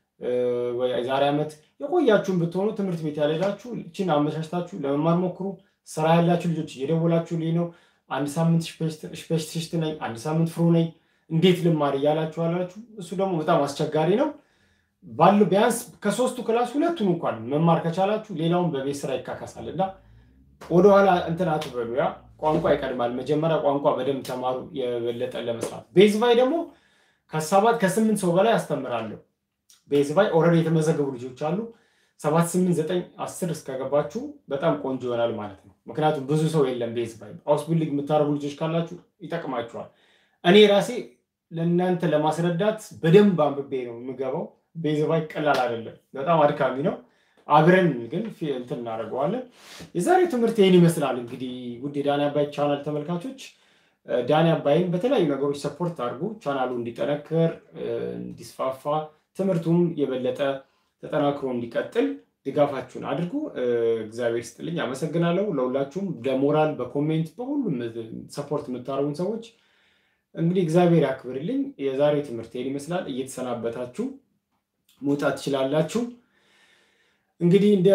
ዛሬ ዓመት የቆያችሁን ብትሆኑ ትምህርት ቤት ያልሄዳችሁ እችን አመቻችታችሁ ለመማር ሞክሩ። ስራ ያላችሁ ልጆች እየደወላችሁ ልኝ ነው አንድ ሳምንት ስፔሽሊስት ነኝ፣ አንድ ሳምንት ፍሩ ነኝ፣ እንዴት ልማር እያላችሁ አላችሁ። እሱ ደግሞ በጣም አስቸጋሪ ነው። ባሉ ቢያንስ ከሶስቱ ክላስ ሁለቱን እንኳን መማር ከቻላችሁ ሌላውን በቤት ስራ ይካካሳል እና ወደኋላ እንትን አትበሉ። ያ ቋንቋ ይቀድማል። መጀመሪያ ቋንቋ በደንብ ተማሩ፣ የበለጠ ለመስራት። ቤዝባይ ደግሞ ከሰባት ከስምንት ሰው በላይ አስተምራለሁ። ቤዝባይ ኦልሬዲ የተመዘገቡ ልጆች አሉ። ሰባት ስምንት ዘጠኝ አስር እስከገባችሁ በጣም ቆንጆ ይሆናል ማለት ነው። ምክንያቱም ብዙ ሰው የለም ቤዝባይ። አውስቢልዲንግ የምታደርጉ ልጆች ካላችሁ ይጠቅማችኋል። እኔ ራሴ ለእናንተ ለማስረዳት በደንብ አንብቤ ነው የምገባው። ቤዝባይ ቀላል አይደለም፣ በጣም አድካሚ ነው። አብረን ግን እንትን እናደርገዋለን። የዛሬው ትምህርት ይህን ይመስላል። እንግዲህ ውድ የዳኒ አባይ ቻናል ተመልካቾች ዳኒ አባይን በተለያዩ ነገሮች ሰፖርት አድርጉ። ቻናሉ እንዲጠነክር እንዲስፋፋ፣ ትምህርቱም የበለጠ ተጠናክሮ እንዲቀጥል ድጋፋችሁን አድርጉ። እግዚአብሔር ስጥልኝ። አመሰግናለሁ ለሁላችሁም፣ በሞራል በኮሜንት በሁሉም ሰፖርት የምታደርጉን ሰዎች እንግዲህ እግዚአብሔር ያክብርልኝ። የዛሬው ትምህርት ይህን ይመስላል። እየተሰናበታችሁ መውጣት ትችላላችሁ። እንግዲህ እንደ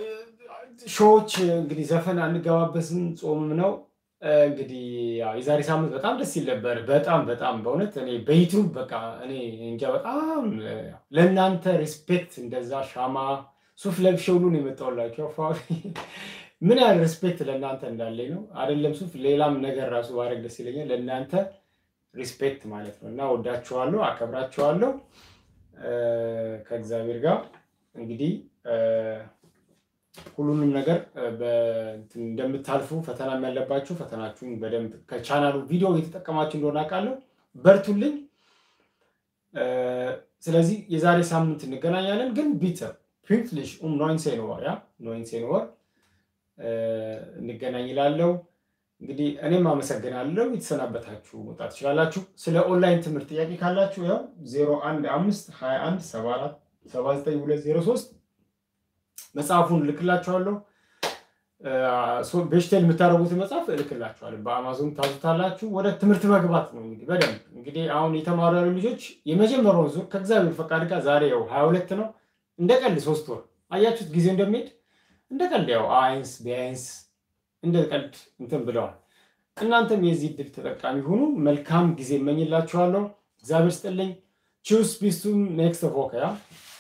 ሾዎች እንግዲህ ዘፈን አንገባበስም፣ ጾምም ነው። እንግዲህ የዛሬ ሳምንት በጣም ደስ ይል ነበር። በጣም በጣም በእውነት እኔ በዩቱብ በቃ እኔ እንጃ በጣም ለእናንተ ሪስፔክት እንደዛ ሻማ ሱፍ ለብሼ ሁሉ ነው የመጣሁላችሁ። ምን ያህል ሪስፔክት ለእናንተ እንዳለኝ ነው። አይደለም ሱፍ ሌላም ነገር ራሱ ባደርግ ደስ ይለኛል። ለእናንተ ሪስፔክት ማለት ነው እና ወዳችኋለሁ፣ አከብራችኋለሁ ከእግዚአብሔር ጋር እንግዲህ ሁሉንም ነገር እንደምታልፉ ፈተናም ያለባችሁ ፈተናችሁን በደንብ ከቻናሉ ቪዲዮ እየተጠቀማችሁ እንደሆነ አውቃለሁ። በርቱልኝ። ስለዚህ የዛሬ ሳምንት እንገናኛለን። ግን ቢተ ፒንክሊሽ ኡም ኖይንሴን ወር ያ ኖይንሴን ወር እንገናኝ ይላለው። እንግዲህ እኔም አመሰግናለሁ። የተሰናበታችሁ መውጣት ትችላላችሁ። ስለ ኦንላይን ትምህርት ጥያቄ ካላችሁ ያው 015 21 74 79203 መጽሐፉን እልክላችኋለሁ። ቤሽቴል የምታደርጉትን መጽሐፍ እልክላችኋለሁ። በአማዞን ታዙታላችሁ። ወደ ትምህርት መግባት ነው እንግዲህ በደንብ እንግዲህ አሁን የተማሩ ያሉ ልጆች የመጀመሪያውን ዙር ከእግዚአብሔር ፈቃድ ጋር ዛሬ ያው ሀያ ሁለት ነው። እንደ ቀልድ ሶስት ወር አያችሁት ጊዜ እንደሚሄድ እንደ ቀልድ ያው አይንስ ቢያንስ እንደ ቀልድ እንትን ብለዋል። እናንተም የዚህ ድል ተጠቃሚ ሁኑ። መልካም ጊዜ እመኝላችኋለሁ። እግዚአብሔር ስጥልኝ። ቺውስ ቢስቱም ኔክስት ፎከ ያ